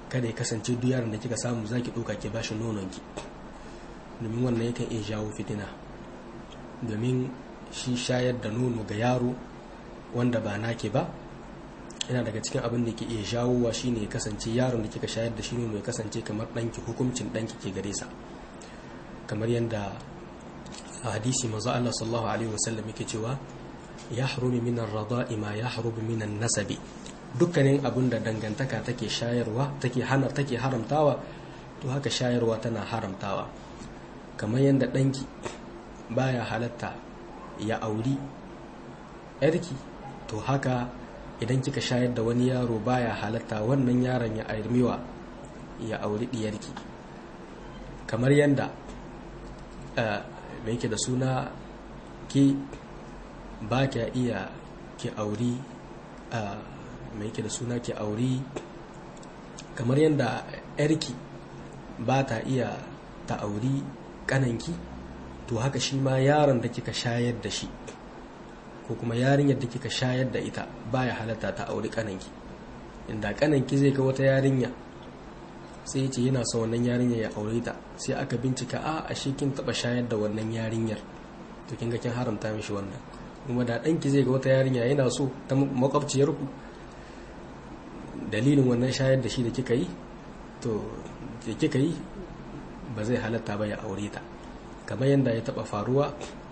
kada ya kasance duk yaron da kika samu zaki ɗauka ki bashi nononki domin wannan yakan iya jawo fitina domin shi shayar da nono ga yaro wanda ba nake ba yana daga cikin abin da ke iya jawowa shine ya kasance yaron da kika shayar da shi nono ya kasance kamar ɗanki hukuncin ɗanki ke gare sa kamar yadda a hadisi manzo Allah sallallahu alaihi wasallam yake cewa ya harumi min ar-rada'i ma ya harubu min nasabi dukkanin abin da dangantaka take shayarwa take hana take haramtawa to haka shayarwa tana haramtawa kamar yadda ɗanki baya halatta ya auri yarki to haka idan kika shayar da wani yaro baya halatta wannan yaron ya airmiwa ya auri diyarki kamar yadda mai yake da suna ki ba kya iya ki auri mai yake da suna ki auri kamar yadda yarki ba ta iya ta auri kananki to haka shi ma yaron da kika shayar da shi ko kuma yarinyar da kika shayar da ita baya halatta ta auri kananki inda kananki zai ga wata yarinya sai ce yana son wannan yarinyar ya aure ta sai aka bincika a ashe kin taba shayar da wannan yarinyar to kin ga kin haramta mishi wannan kuma da danki zai ga wata yarinya yana so ta makwabciyar ku dalilin wannan shayar da shi da kika yi to da kika yi ba zai halatta ba ya aure ta kamar yadda ya taba faruwa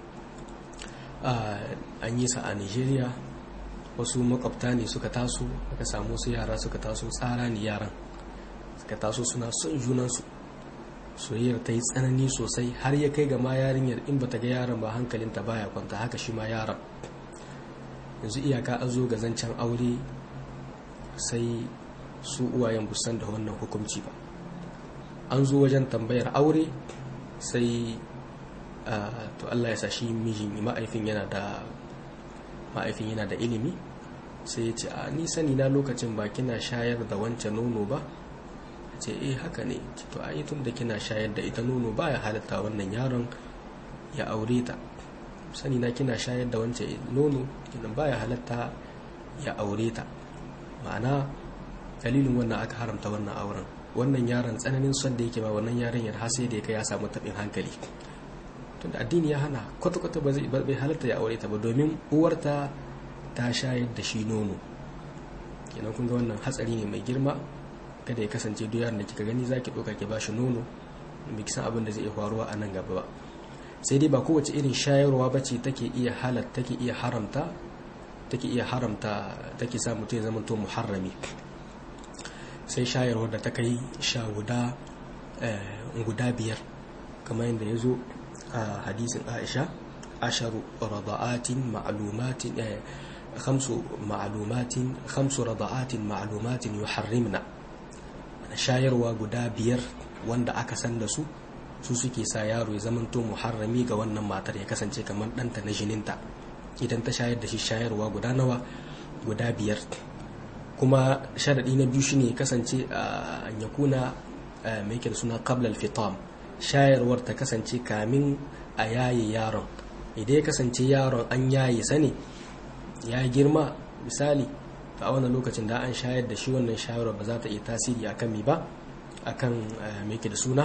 an yi sa a nigeria wasu makwabta ne suka taso aka samu su yara suka taso tsara ne yaran suka taso suna son junansu soyayyar ta yi tsanani sosai har ya kai ga ma yarinyar in bata ga yaron ba hankalinta baya kwanta haka shi ma yaron yanzu iyaka an zo ga zancen aure sai su uwayen busan da wannan hukunci ba an zo wajen tambayar aure sai to Allah ya sa shi mijin ma'aifin yana da ma'aifin yana da ilimi sai ya ce a ni sani na lokacin ba kina shayar da wancan nono ba ce eh haka ne to a tun da kina shayar da ita nono baya halatta wannan yaron ya aure ta sani na kina shayar da wancan nono kinan baya halatta ya aure ta ma'ana dalilin wannan aka haramta wannan auren wannan yaron tsananin son da yake ba wannan yaron ya har sai da ya kai ya samu tabin hankali tunda addini ya hana kwata-kwata ba zai halatta ya aure ta ba domin uwarta ta shayar da shi nono kenan kun ga wannan hatsari ne mai girma kada ya kasance duk yaron da kika gani zaki doka ki bashi nono bai san abin da zai iya faruwa a nan gaba ba sai dai ba kowace irin shayarwa bace take iya halatta take iya haramta take iya haramta take sa mutum ya zama to muharrami sai shayarwar da ta kai sha guda guda biyar kamar yadda ya zo a hadisin aisha asharu rada'atin ma'lumatin khamsu ma'lumatin khamsu rada'atin ma'lumatin yuharrimna shayarwa guda biyar wanda aka san da su su suke sa yaro ya zamanto muharrami ga wannan matar ya kasance kamar ɗanta na jininta idan ta shayar da shi shayarwa guda nawa guda biyar kuma sharaɗi na biyu shine kasance an yakuna mai da suna qablal fitam shayarwar ta kasance kamin a yaye yaron idan ya kasance yaron an yaye sani ya girma misali a wannan lokacin da an shayar da shi wannan shayarwar ba za ta iya tasiri akan mi ba akan mai da suna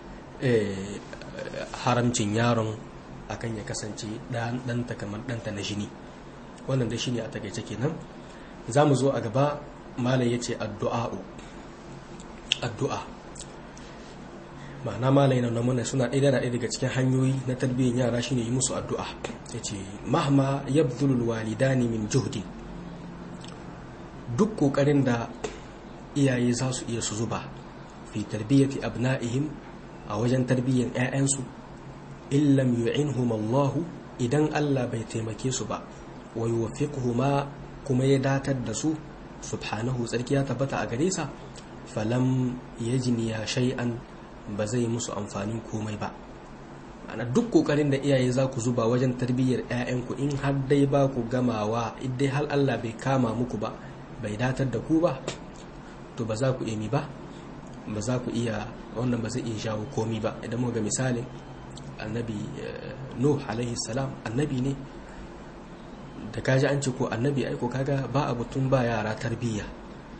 haramcin yaron akan ya kasance ɗanta kamar ɗanta na jini wannan da shi ne a takaice kenan za mu zo a gaba malam ya ce addu'a'u addu'a ma'ana malam yana namuna suna ɗaya da ɗaya daga cikin hanyoyi na tarbiyyar yara shine yi musu addu'a ya ce mahma yabdulul walidani min juhdi duk ƙoƙarin da iyaye za su iya su zuba fi tarbiyyati abna'ihim a wajen tarbiyyar 'ya'yansu illam yu'inhum Allahu idan Allah bai taimake su ba wa yuwaffiquhuma kuma ya datar da su subhanahu tsarki ya tabbata a gare sa falam yajniya shay'an ba zai musu amfanin komai ba ana duk kokarin da iyaye za ku zuba wajen tarbiyyar 'ya'yanku in har dai ba ku gamawa dai har Allah bai kama muku ba bai datar da ku ba to ba za ku emi ba ba za ku iya wannan ba zai iya shawo komi ba idan muka ga misalin annabi nuh alaihi salam annabi ne da kaji an ce ko annabi aiko kaga ba a butun ba yara tarbiyya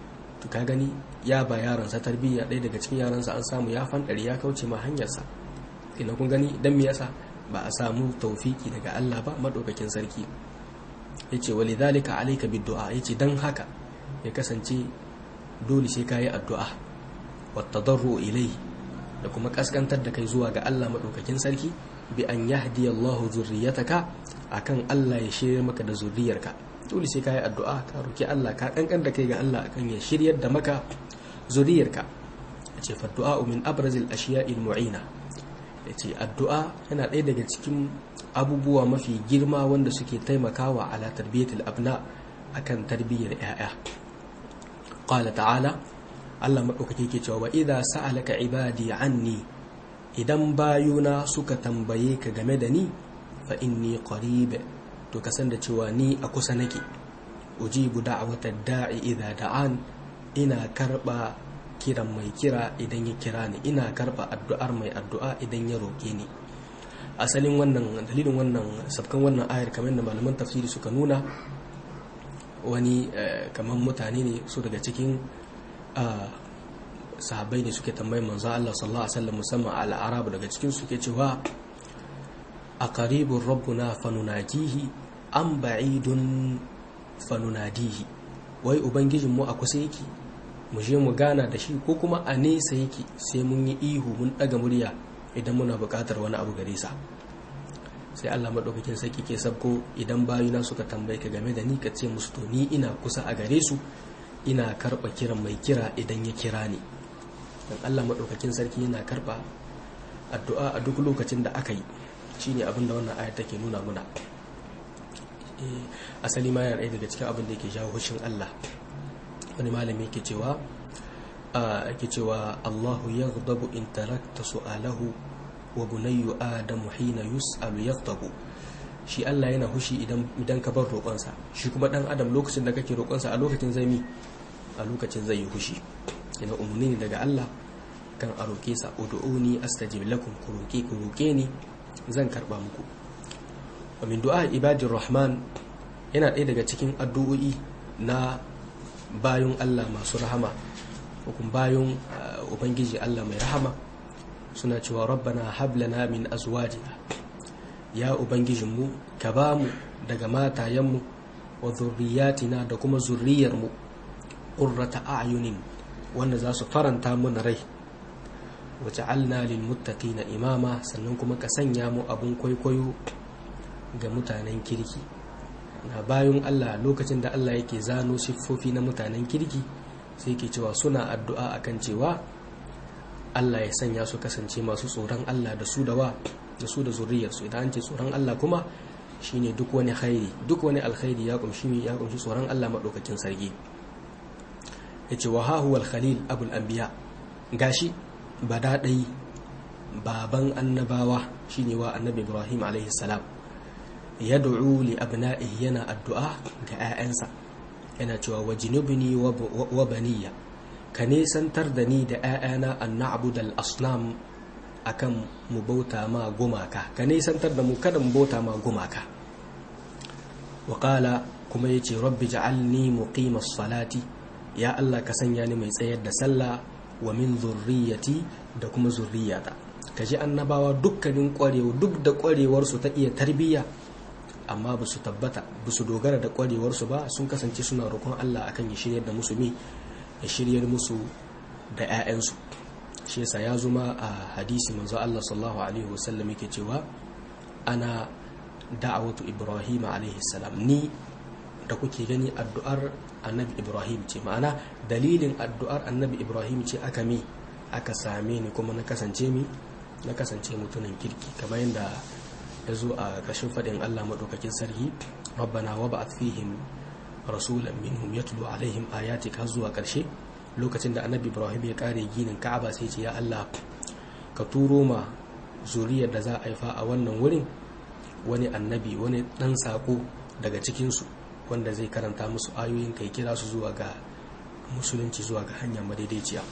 to ka gani ya ba yaransa tarbiyya ɗaya daga cikin yaransa an samu ya fanɗari ya kauce ma hanyarsa ina kun gani dan me yasa ba a samu taufiki daga Allah ba madaukakin sarki yace walidhalika alayka biddu'a yace dan haka ya kasance dole sai kayi addu'a wat tadarru ilayhi da kuma kaskantar da kai zuwa ga Allah madaukakin sarki bi an yahdi Allah zurriyataka akan Allah ya shirye maka da zurriyarka dole sai kayi addu'a ka roki Allah ka kankan da kai ga Allah akan ya shiryar da maka zurriyarka yace fa du'a min abrazil ashiya'il mu'ina yace addu'a yana ɗaya daga cikin abubuwa mafi girma wanda suke taimakawa ala tarbiyatul abna akan tarbiyyar 'ya'ya qala ta'ala Allah maɗaukaki ke cewa idza sa'alaka ibadi anni idan bayuna suka tambaye ka game da ni fa inni qarib to ka san da cewa ni a kusa nake ujibu da'wata da'i idza da'an ina karba kiran mai kira idan ya kira ni ina karba addu'ar mai addu'a idan ya roke ni asalin wannan dalilin wannan sabkan wannan ayar kamar da malaman tafsiri suka nuna wani kamar mutane ne su daga cikin sahabbai ne suke tambayin manzo Allah sallallahu alaihi wasallam musamman al-arab daga cikin suke cewa a qaribur rabbuna fanunajihi am ba'idun fanunadihi wai ubangijin mu a kusa yake mu je mu gana da shi ko kuma a nesa yake sai mun yi ihu mun daga murya idan muna buƙatar wani abu gare sa sai Allah madaukakin sarki ke sabko idan bayuna suka tambaye ka game da ni ka ce musu to ni ina kusa a gare su ina karba kiran mai kira idan ya kira ni dan Allah madaukakin sarki yana karba addu'a a duk lokacin da aka yi shine abin da wannan ayat take nuna muna asali ma yana daga cikin abin da yake jawo hushin Allah wani malami yake cewa yake cewa Allahu yaghdabu in tarakta su'alahu wa bunayyu adamu hina yus'alu yaghdabu shi Allah yana hushi idan idan ka bar roƙonsa shi kuma dan adam lokacin da kake roƙonsa a lokacin zai mi a lokacin zai yi hushi ina umarni ne daga Allah kan a roƙe sa ud'uni astajib lakum ku roƙe ku roƙe ni zan karba muku wa min du'a ibadir rahman yana ɗaya daga cikin addu'o'i na bayun Allah masu rahama hukun bayun ubangiji Allah mai rahama suna cewa rabbana hablana min azwajina ya ubangijinmu ka ba mu daga matayenmu wa zurriyatina da kuma zurriyarmu ƙurrata a'yunin wanda za su faranta mana rai wace alna lil na imama sannan kuma ka sanya mu abun kwaikwayo ga mutanen kirki na bayan Allah lokacin da Allah yake zano siffofi na mutanen kirki sai ke cewa suna addu'a akan cewa Allah ya sanya su kasance masu tsoron Allah da su da wa da su da zuriyarsu idan an ce tsoron Allah kuma shine duk wani khairi duk wani alkhairi ya kumshi ya kumshi tsoron Allah madaukakin sarki yace wa ha huwa khalil abul anbiya gashi badadai baban annabawa shine wa annabi Ibrahim alaihi salam yad'u li abna'ihi yana addu'a ga 'ya'yansa yana cewa wajinubni wa baniya ka nisantar da ni da 'ya'yana an na'budal asnam akan mu bauta ma gumaka ka nisantar da mu kada mu bauta ma gumaka wa kuma yace rabbi ja'alni muqimas salati ya Allah ka sanya ni mai tsayar da sallah wa min zurriyati da kuma zurriyata kaji annabawa dukkanin kwarewa duk da kwarewar su ta iya tarbiyya amma ba su tabbata ba su dogara da kwarewarsu ba sun kasance suna roƙon Allah akan ya shiryar da musulmi ya shiryar musu da 'ya'yansu shi yasa ya zuma a hadisi manzo Allah sallallahu alaihi wasallam yake cewa ana da'awatu Ibrahim alaihi salam ni da kuke gani addu'ar annabi Ibrahim ce ma'ana dalilin addu'ar annabi Ibrahim ce aka mi aka same ni kuma na kasance mi na kasance mutumin kirki kamar yadda ya zo a ƙashin faɗin Allah maɗaukakin sarki rabbana wa ba'ath fihim rasulan minhum yatlu alaihim ayatik har zuwa ƙarshe lokacin da annabi Ibrahim ya kare ginin Ka'aba sai ce ya Allah ka turo ma zuriyar da za a haifa a wannan wurin wani annabi wani ɗan saƙo daga cikinsu wanda zai karanta musu ayoyin kai kira su zuwa ga musulunci zuwa ga hanya madaidaiciya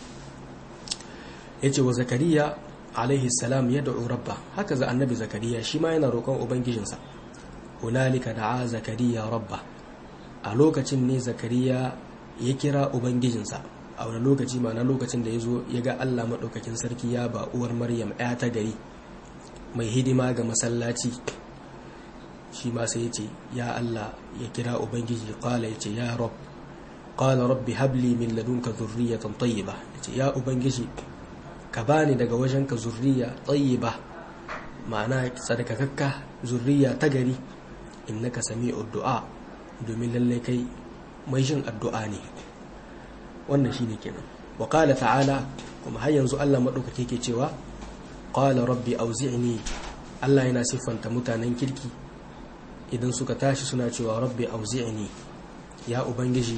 yace wa zakariya alaihi salam ya da'u rabba haka za annabi zakariya shi ma yana roƙon ubangijinsa hunalika da'a zakariya rabba a lokacin ne zakariya ya kira ubangijinsa a wani lokaci ma na lokacin da ya zo ya ga Allah maɗaukakin sarki ya ba uwar Maryam ya ta gari mai hidima ga masallaci shi ma sai ya ce ya Allah ya kira ubangiji qala ya ce ya rabb qala rabbi habli min ladunka dhurriyatan tayyiba ya ce ya ubangiji ka bani daga wajenka zurriya tayyiba ma'ana sadakakakka zurriya ta gari innaka sami'ud du'a domin lalle kai mai jin addu'a ne wannan shine kenan wa qala ta'ala kuma har yanzu Allah madaukake ke cewa qala rabbi auzi'ni Allah yana siffanta mutanen kirki idan suka tashi suna cewa rabbi auzi'ni ya ubangiji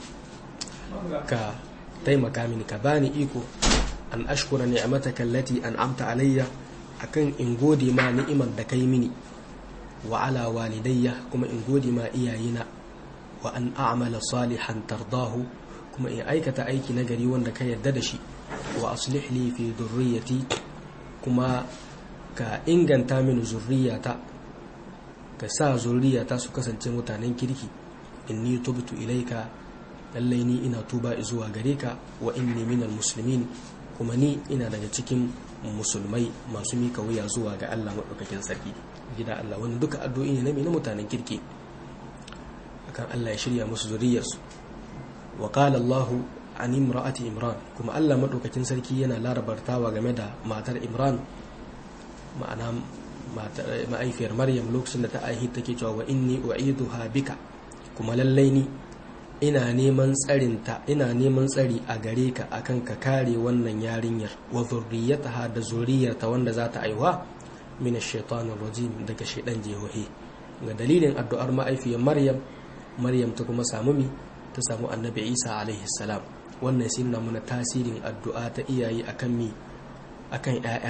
ka taimaka mini ka bani iko an ashkura ni'mataka allati an'amta alayya akan in gode ma ni'imar da kai mini wa ala walidayya kuma in gode ma iyayena wa an a'mala salihan tardahu kuma in aikata aiki na gari wanda ka yarda da shi wa aslih li fi dhurriyyati kuma ka inganta mini zurriyata ka sa zurriyata su kasance mutanen kirki inni tubtu ilaika lallai ni ina tuba zuwa gare ka wa inni minal muslimin kuma ni ina daga cikin musulmai masu mika wuya zuwa ga Allah maɗaukakin sarki gida Allah wani duka addu'o'i ne na mutanen kirki akan Allah ya shirya musu zuriyarsu wa qala Allahu an imra'ati Imran kuma Allah maɗaukakin sarki yana larabartawa game da matar Imran ma'ana ma'aifiyar Maryam lokacin da ta aihi take cewa wa inni u'iduha bika kuma lallai ni ina neman tsarinta ina neman tsari a gare ka akan ka kare wannan yarinyar wa zurriyataha da zuriyarta wanda za ta aiwa min ash-shaytanir rajim daga shaydan jehohi ga dalilin addu'ar ma'aifiyar Maryam Maryam ta kuma samu mi ta samu Annabi Isa alaihi salam wannan sai nuna mana tasirin addu'a ta iyaye akan mi akan ƴaƴa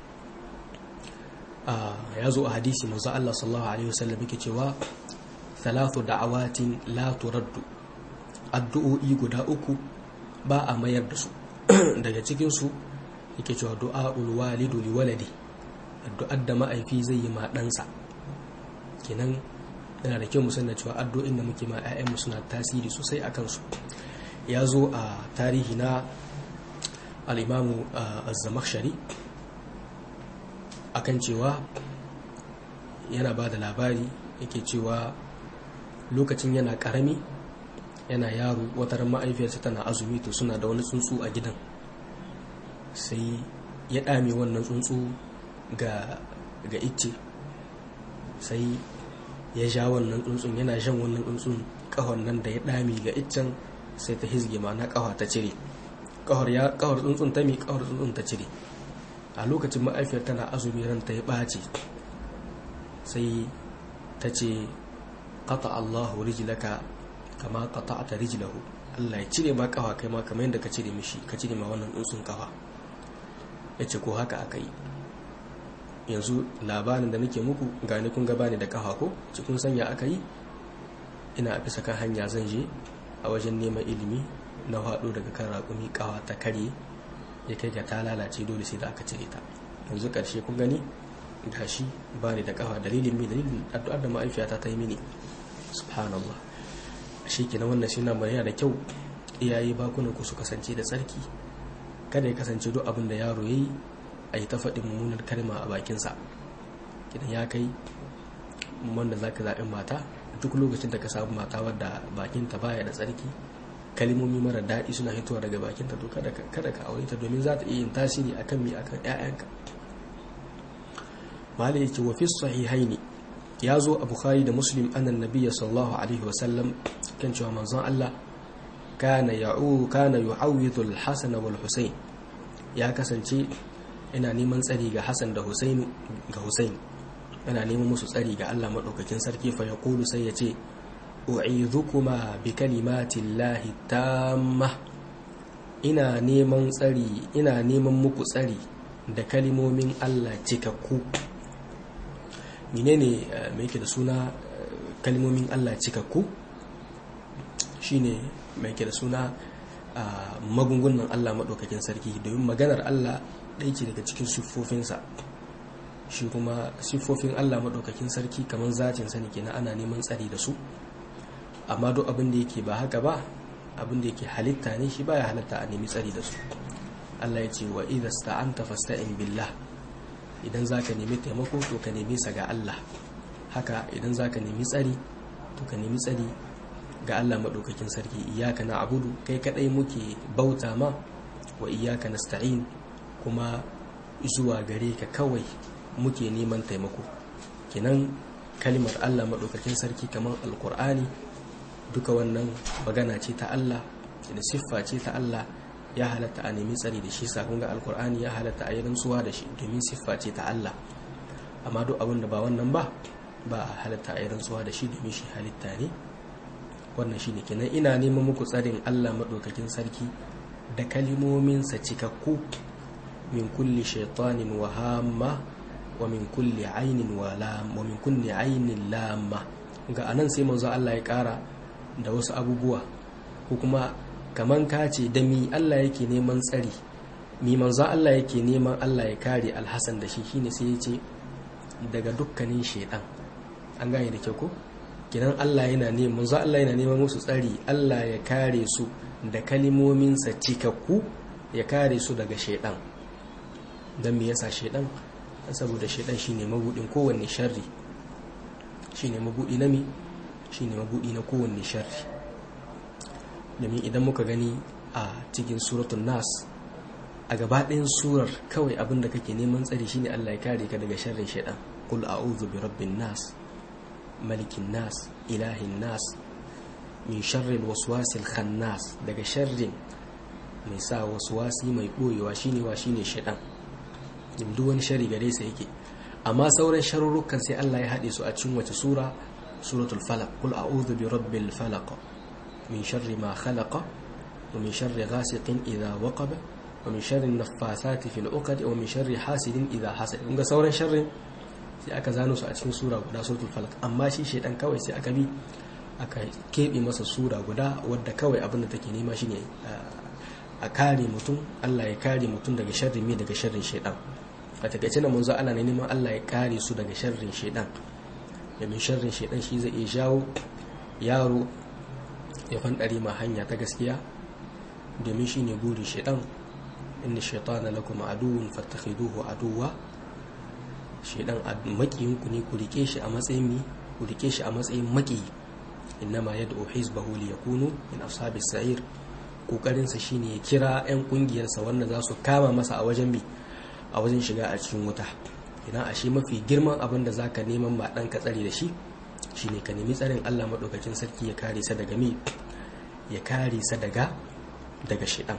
ya zo a hadisi manzo Allah sallallahu alaihi wasallam yake cewa thalathu da'awatin la turaddu addu'o'i guda uku ba a mayar da su daga cikinsu yake cewa du'a'ul walidu li waladi addu'ar da ma'aifi zai yi ma ɗansa kenan yana da kyau mu da cewa addu'o'in da muke ma 'ya'yanmu suna tasiri sosai a kansu ya zo a tarihi na al'imamu az-zamakhshari akan cewa yana ba da labari yake cewa lokacin yana ƙarami yana yaro wata ran ma'aifiyarsa tana azumi to suna da wani tsuntsu a gidan sai ya ɗame wannan tsuntsu ga ga icce sai ya sha wannan tsuntsun yana shan wannan tsuntsun kahon nan da ya ɗame ga iccen sai ta hizge ma na kawa ta cire kahor ya kahor tsuntsun ta mi kahor tsuntsun ta cire a lokacin ma'aifiyar tana azumi ran ta ya ɓace sai ta ce qata Allahu rijlaka kama qata'ta rijlahu Allah ya cire ma kafa kai ma kamar yadda ka cire mishi ka cire ma wannan tsuntsun kafa yace ko haka aka yi yanzu labarin da nake muku gani kun gaba ne da kafa ko ci kun sanya aka yi ina a bisa kan hanya zan je a wajen neman ilimi na haɗo daga kan raƙumi kawa ta karye ya kai ga ta lalace dole sai da aka cire ta yanzu ƙarshe kun gani gashi ba ni da kafa dalilin mai dalilin addu'ar da ma'aifiyata ta yi mini subhanallah shi ke na wannan shi na yana da kyau iyaye bakunan ku su kasance da tsarki kada ya kasance duk abin da yaro ya yi a yi ta faɗin mummunar kalma a bakinsa idan ya kai wanda za ka zaɓi mata duk lokacin da ka samu mata wadda bakinta baya da tsarki kalmomi mara daɗi suna hitowa daga bakinta to kada ka aure ta domin za ta iya yin tasiri akan mi akan 'ya'yanka malai yake wa fi sahihaini ya zo a bukhari da muslim annan nabiyya sallallahu alaihi wasallam kan cewa manzon Allah kana ya'u kana yu'awwidhu al-hasan wal husayn ya kasance ina neman tsari ga hasan da husayn ga husayn yana neman musu tsari ga Allah madaukakin sarki fa yaqulu sai ya ce u'idhukuma bi kalimati llahi tamma ina neman tsari ina neman muku tsari da kalimomin Allah cikakku menene mai yake da suna kalmomin Allah cikakku shine mai yake da suna magungunan Allah maɗaukakin sarki domin maganar Allah ɗaya ce daga cikin siffofinsa shi kuma siffofin Allah maɗaukakin sarki kamar zatin sani kenan ana neman tsari da su amma duk abin da yake ba haka ba abin da yake halitta ne shi baya halatta a nemi tsari da su Allah ya ce wa idza sta'anta fasta'in billah idan zaka nemi taimako to ka nemi sa ga Allah haka idan zaka nemi tsari to ka nemi tsari ga Allah madaukakin sarki iyyaka na'budu kai kadai muke bauta ma wa iyyaka nasta'in kuma zuwa gare ka kawai muke neman taimako kenan kalimar Allah madaukakin sarki kamar alkur'ani duka wannan magana ce ta Allah da siffa ce ta Allah ya halatta a nemi tsari da shi sakon ga alkur'ani ya halatta a yi rantsuwa da shi domin siffa ce ta Allah amma duk abin da ba wannan ba ba a halatta a yi rantsuwa da shi domin shi halitta ne wannan shi ne kenan ina neman muku tsarin Allah maɗaukakin sarki da kalimominsa cikakku min kulli shaitanin wa hamma wa min kulli ainin wa lam wa min kulli ainin lamma ga anan sai manzo Allah ya ƙara da wasu abubuwa ko kuma kaman ka ce da mi Allah yake neman tsari mi manzo Allah yake neman Allah ya kare alhassan da shi shine sai ya ce daga dukkanin shaidan an gane da kyau ko kinan Allah yana neman manzo Allah yana neman musu tsari Allah ya kare su da kalimominsa cikakku ya kare su daga shaidan dan me yasa shaidan saboda shaidan shine mabudin kowanne sharri shine mabudi na mi shine mabudi na kowanne sharri domin idan muka gani a cikin suratun nas a gabaɗayan surar kawai abin da kake neman tsari shine Allah ya kare ka daga sharrin shaidan qul a'udhu bi rabbin nas malikin nas ilahin nas min sharril waswasil khannas daga sharrin mai sa waswasi mai boyewa shine wa shine shaidan duk wani shari gare sa yake amma sauran sharurrukan sai Allah ya haɗe su a cikin wace sura suratul falaq qul a'udhu bi rabbil falaq min sharri ma khalaqa wa min sharri ghasiqin idha waqaba wa min sharri naffasati fil uqad wa min sharri hasidin idha hasad kun ga sauran sharrin sai aka zano su a cikin sura guda suratul falaq amma shi shedan kawai sai aka bi aka kebe masa sura guda wadda kawai abin da take nema shine a kare mutum Allah ya kare mutum daga sharrin me daga sharrin shedan a takaice na manzo Allah ne neman Allah ya kare su daga sharrin shedan domin sharrin shedan shi zai iya jawo yaro ya fandare ma hanya ta gaskiya domin shine buri shedan inna shaytana lakum aduwwun fattakhiduhu aduwwa shedan makiyin ku ne ku rike shi a matsayin mi ku rike shi a matsayin maki innama yad'u hizbahu liyakunu min ashabis sa'ir kokarin sa shine ya kira yan kungiyarsa wanda za su kama masa a wajen bi a wajen shiga a cikin wuta idan a shi mafi girman abin da zaka neman ma dan ka tsare da shi shine ka nemi tsarin Allah madaukakin sarki ya kare sa daga mi ya kare sa daga daga shedan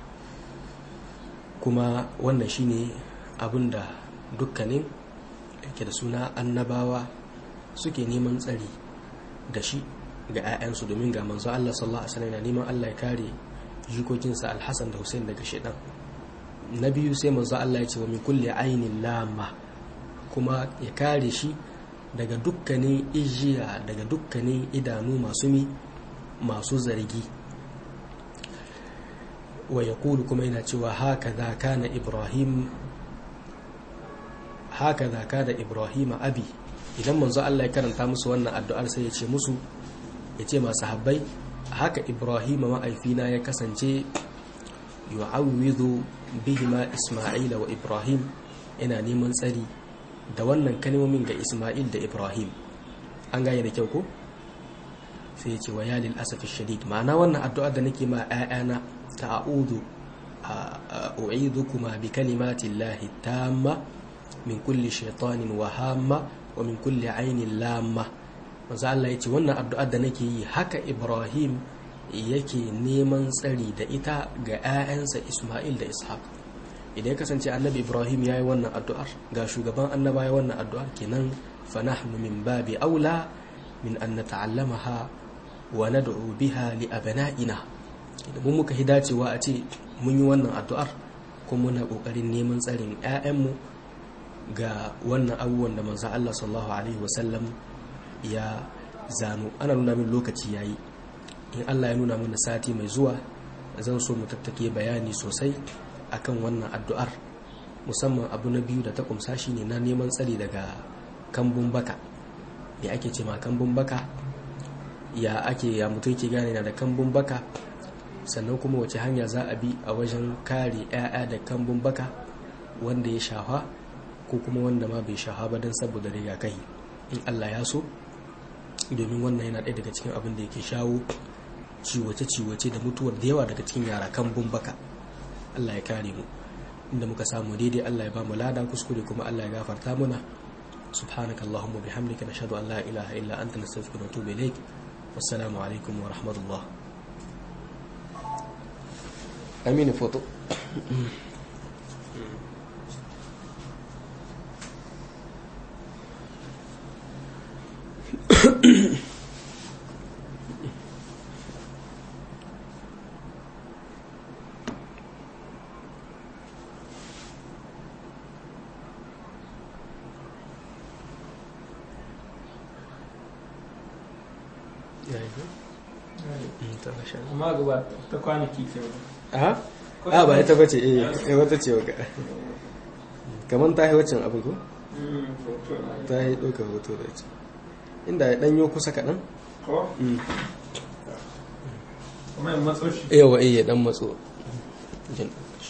kuma wannan shine abin da dukkanin yake da suna annabawa suke neman tsari da shi ga 'ya'yansu domin ga manzo Allah sallallahu alaihi wasallam neman Allah ya kare jikokinsa Al-Hasan da Hussein daga shedan na biyu sai manzo Allah ya ce wa min kulli ainin lama kuma ya kare shi daga dukkanin ijiya daga dukkanin idanu masu mi masu zargi wa yaqulu kuma yana cewa haka za kana ibrahim haka za kana ibrahim abi idan manzo Allah ya karanta musu wannan addu'ar sai ya ce musu ya ce masu habbai haka ibrahim ma'aifina ya kasance yu'awwidhu bihima isma'ila wa ibrahim ina neman tsari da wannan kalmomin ga isma'il da ibrahim an gane da kyau ko sai ya ce wa yalil asafi shadid ma'ana wannan addu'a da nake ma 'ya'yana ta'udu u'idukuma bi kalimati llahi tamma min kulli shaytanin wa hamma wa min kulli ainin lamma manzo Allah yace wannan addu'ar da nake yi haka Ibrahim yake neman tsari da ita ga 'ya'yansa Isma'il da Ishaq idan ya kasance annabi Ibrahim yayi wannan addu'ar ga shugaban annaba ya wannan addu'ar kenan fa nahnu min babi aula min an nata'allamaha wa nad'u biha li abna'ina idan mun muka hidacewa a ce mun yi wannan addu'ar kuma muna kokarin neman tsarin 'ya'yanmu ga wannan abubuwan da manzo Allah sallallahu alaihi wasallam ya zano ana nuna min lokaci yayi in Allah ya nuna mana sati mai zuwa zan so mu tattake bayani sosai akan wannan addu'ar musamman abu na biyu da ta kumsa shine na neman tsari daga kambun baka me ake ce ma kambun baka ya ake ya mutum ke gane na da kambun baka sannan kuma wace hanya za a bi a wajen kare 'ya'ya da kambun baka wanda ya shafa ko kuma wanda ma bai shafa ba don saboda rigakafi in Allah ya so domin wannan yana ɗaya daga cikin abin da yake shawo ciwace-ciwace da mutuwar da yawa daga cikin yara kambun baka Allah ya kare mu inda muka samu daidai Allah ya ba mu lada kuskure kuma Allah ya gafarta muna subhanaka allahumma bihamdika nashhadu an la ilaha illa anta nastaghfiruka wa natubu ilaik wassalamu alaikum wa rahmatullah amini foto amma gaba ta kwanaki ke a a ba ita bace eh eh wata ce waka kaman ta yi waccan abin ko ta yi ɗaukar hoto da ita inda ya ɗanyo kusa kaɗan ko kuma yin matso shi yawa eh ya ɗan matso jin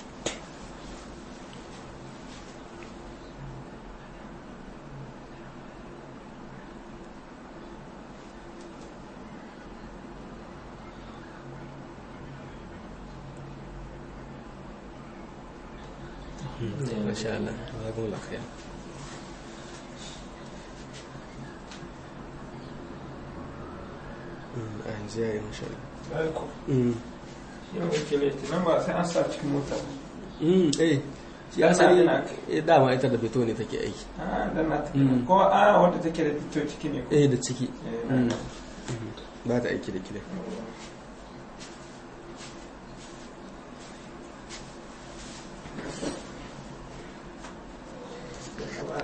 ما شاء الله جزاكم الله خير a yanzu ya yi masha ko Allah yau ke laifi nan ba sai an sa cikin mota ba eh shi Yana- asali yana- eh, dama ita da beto ne take aiki a dan na ta Mm. ko a wanda take da fito ciki ne ko eh da ciki Eh, Mm. ba ta aiki da kile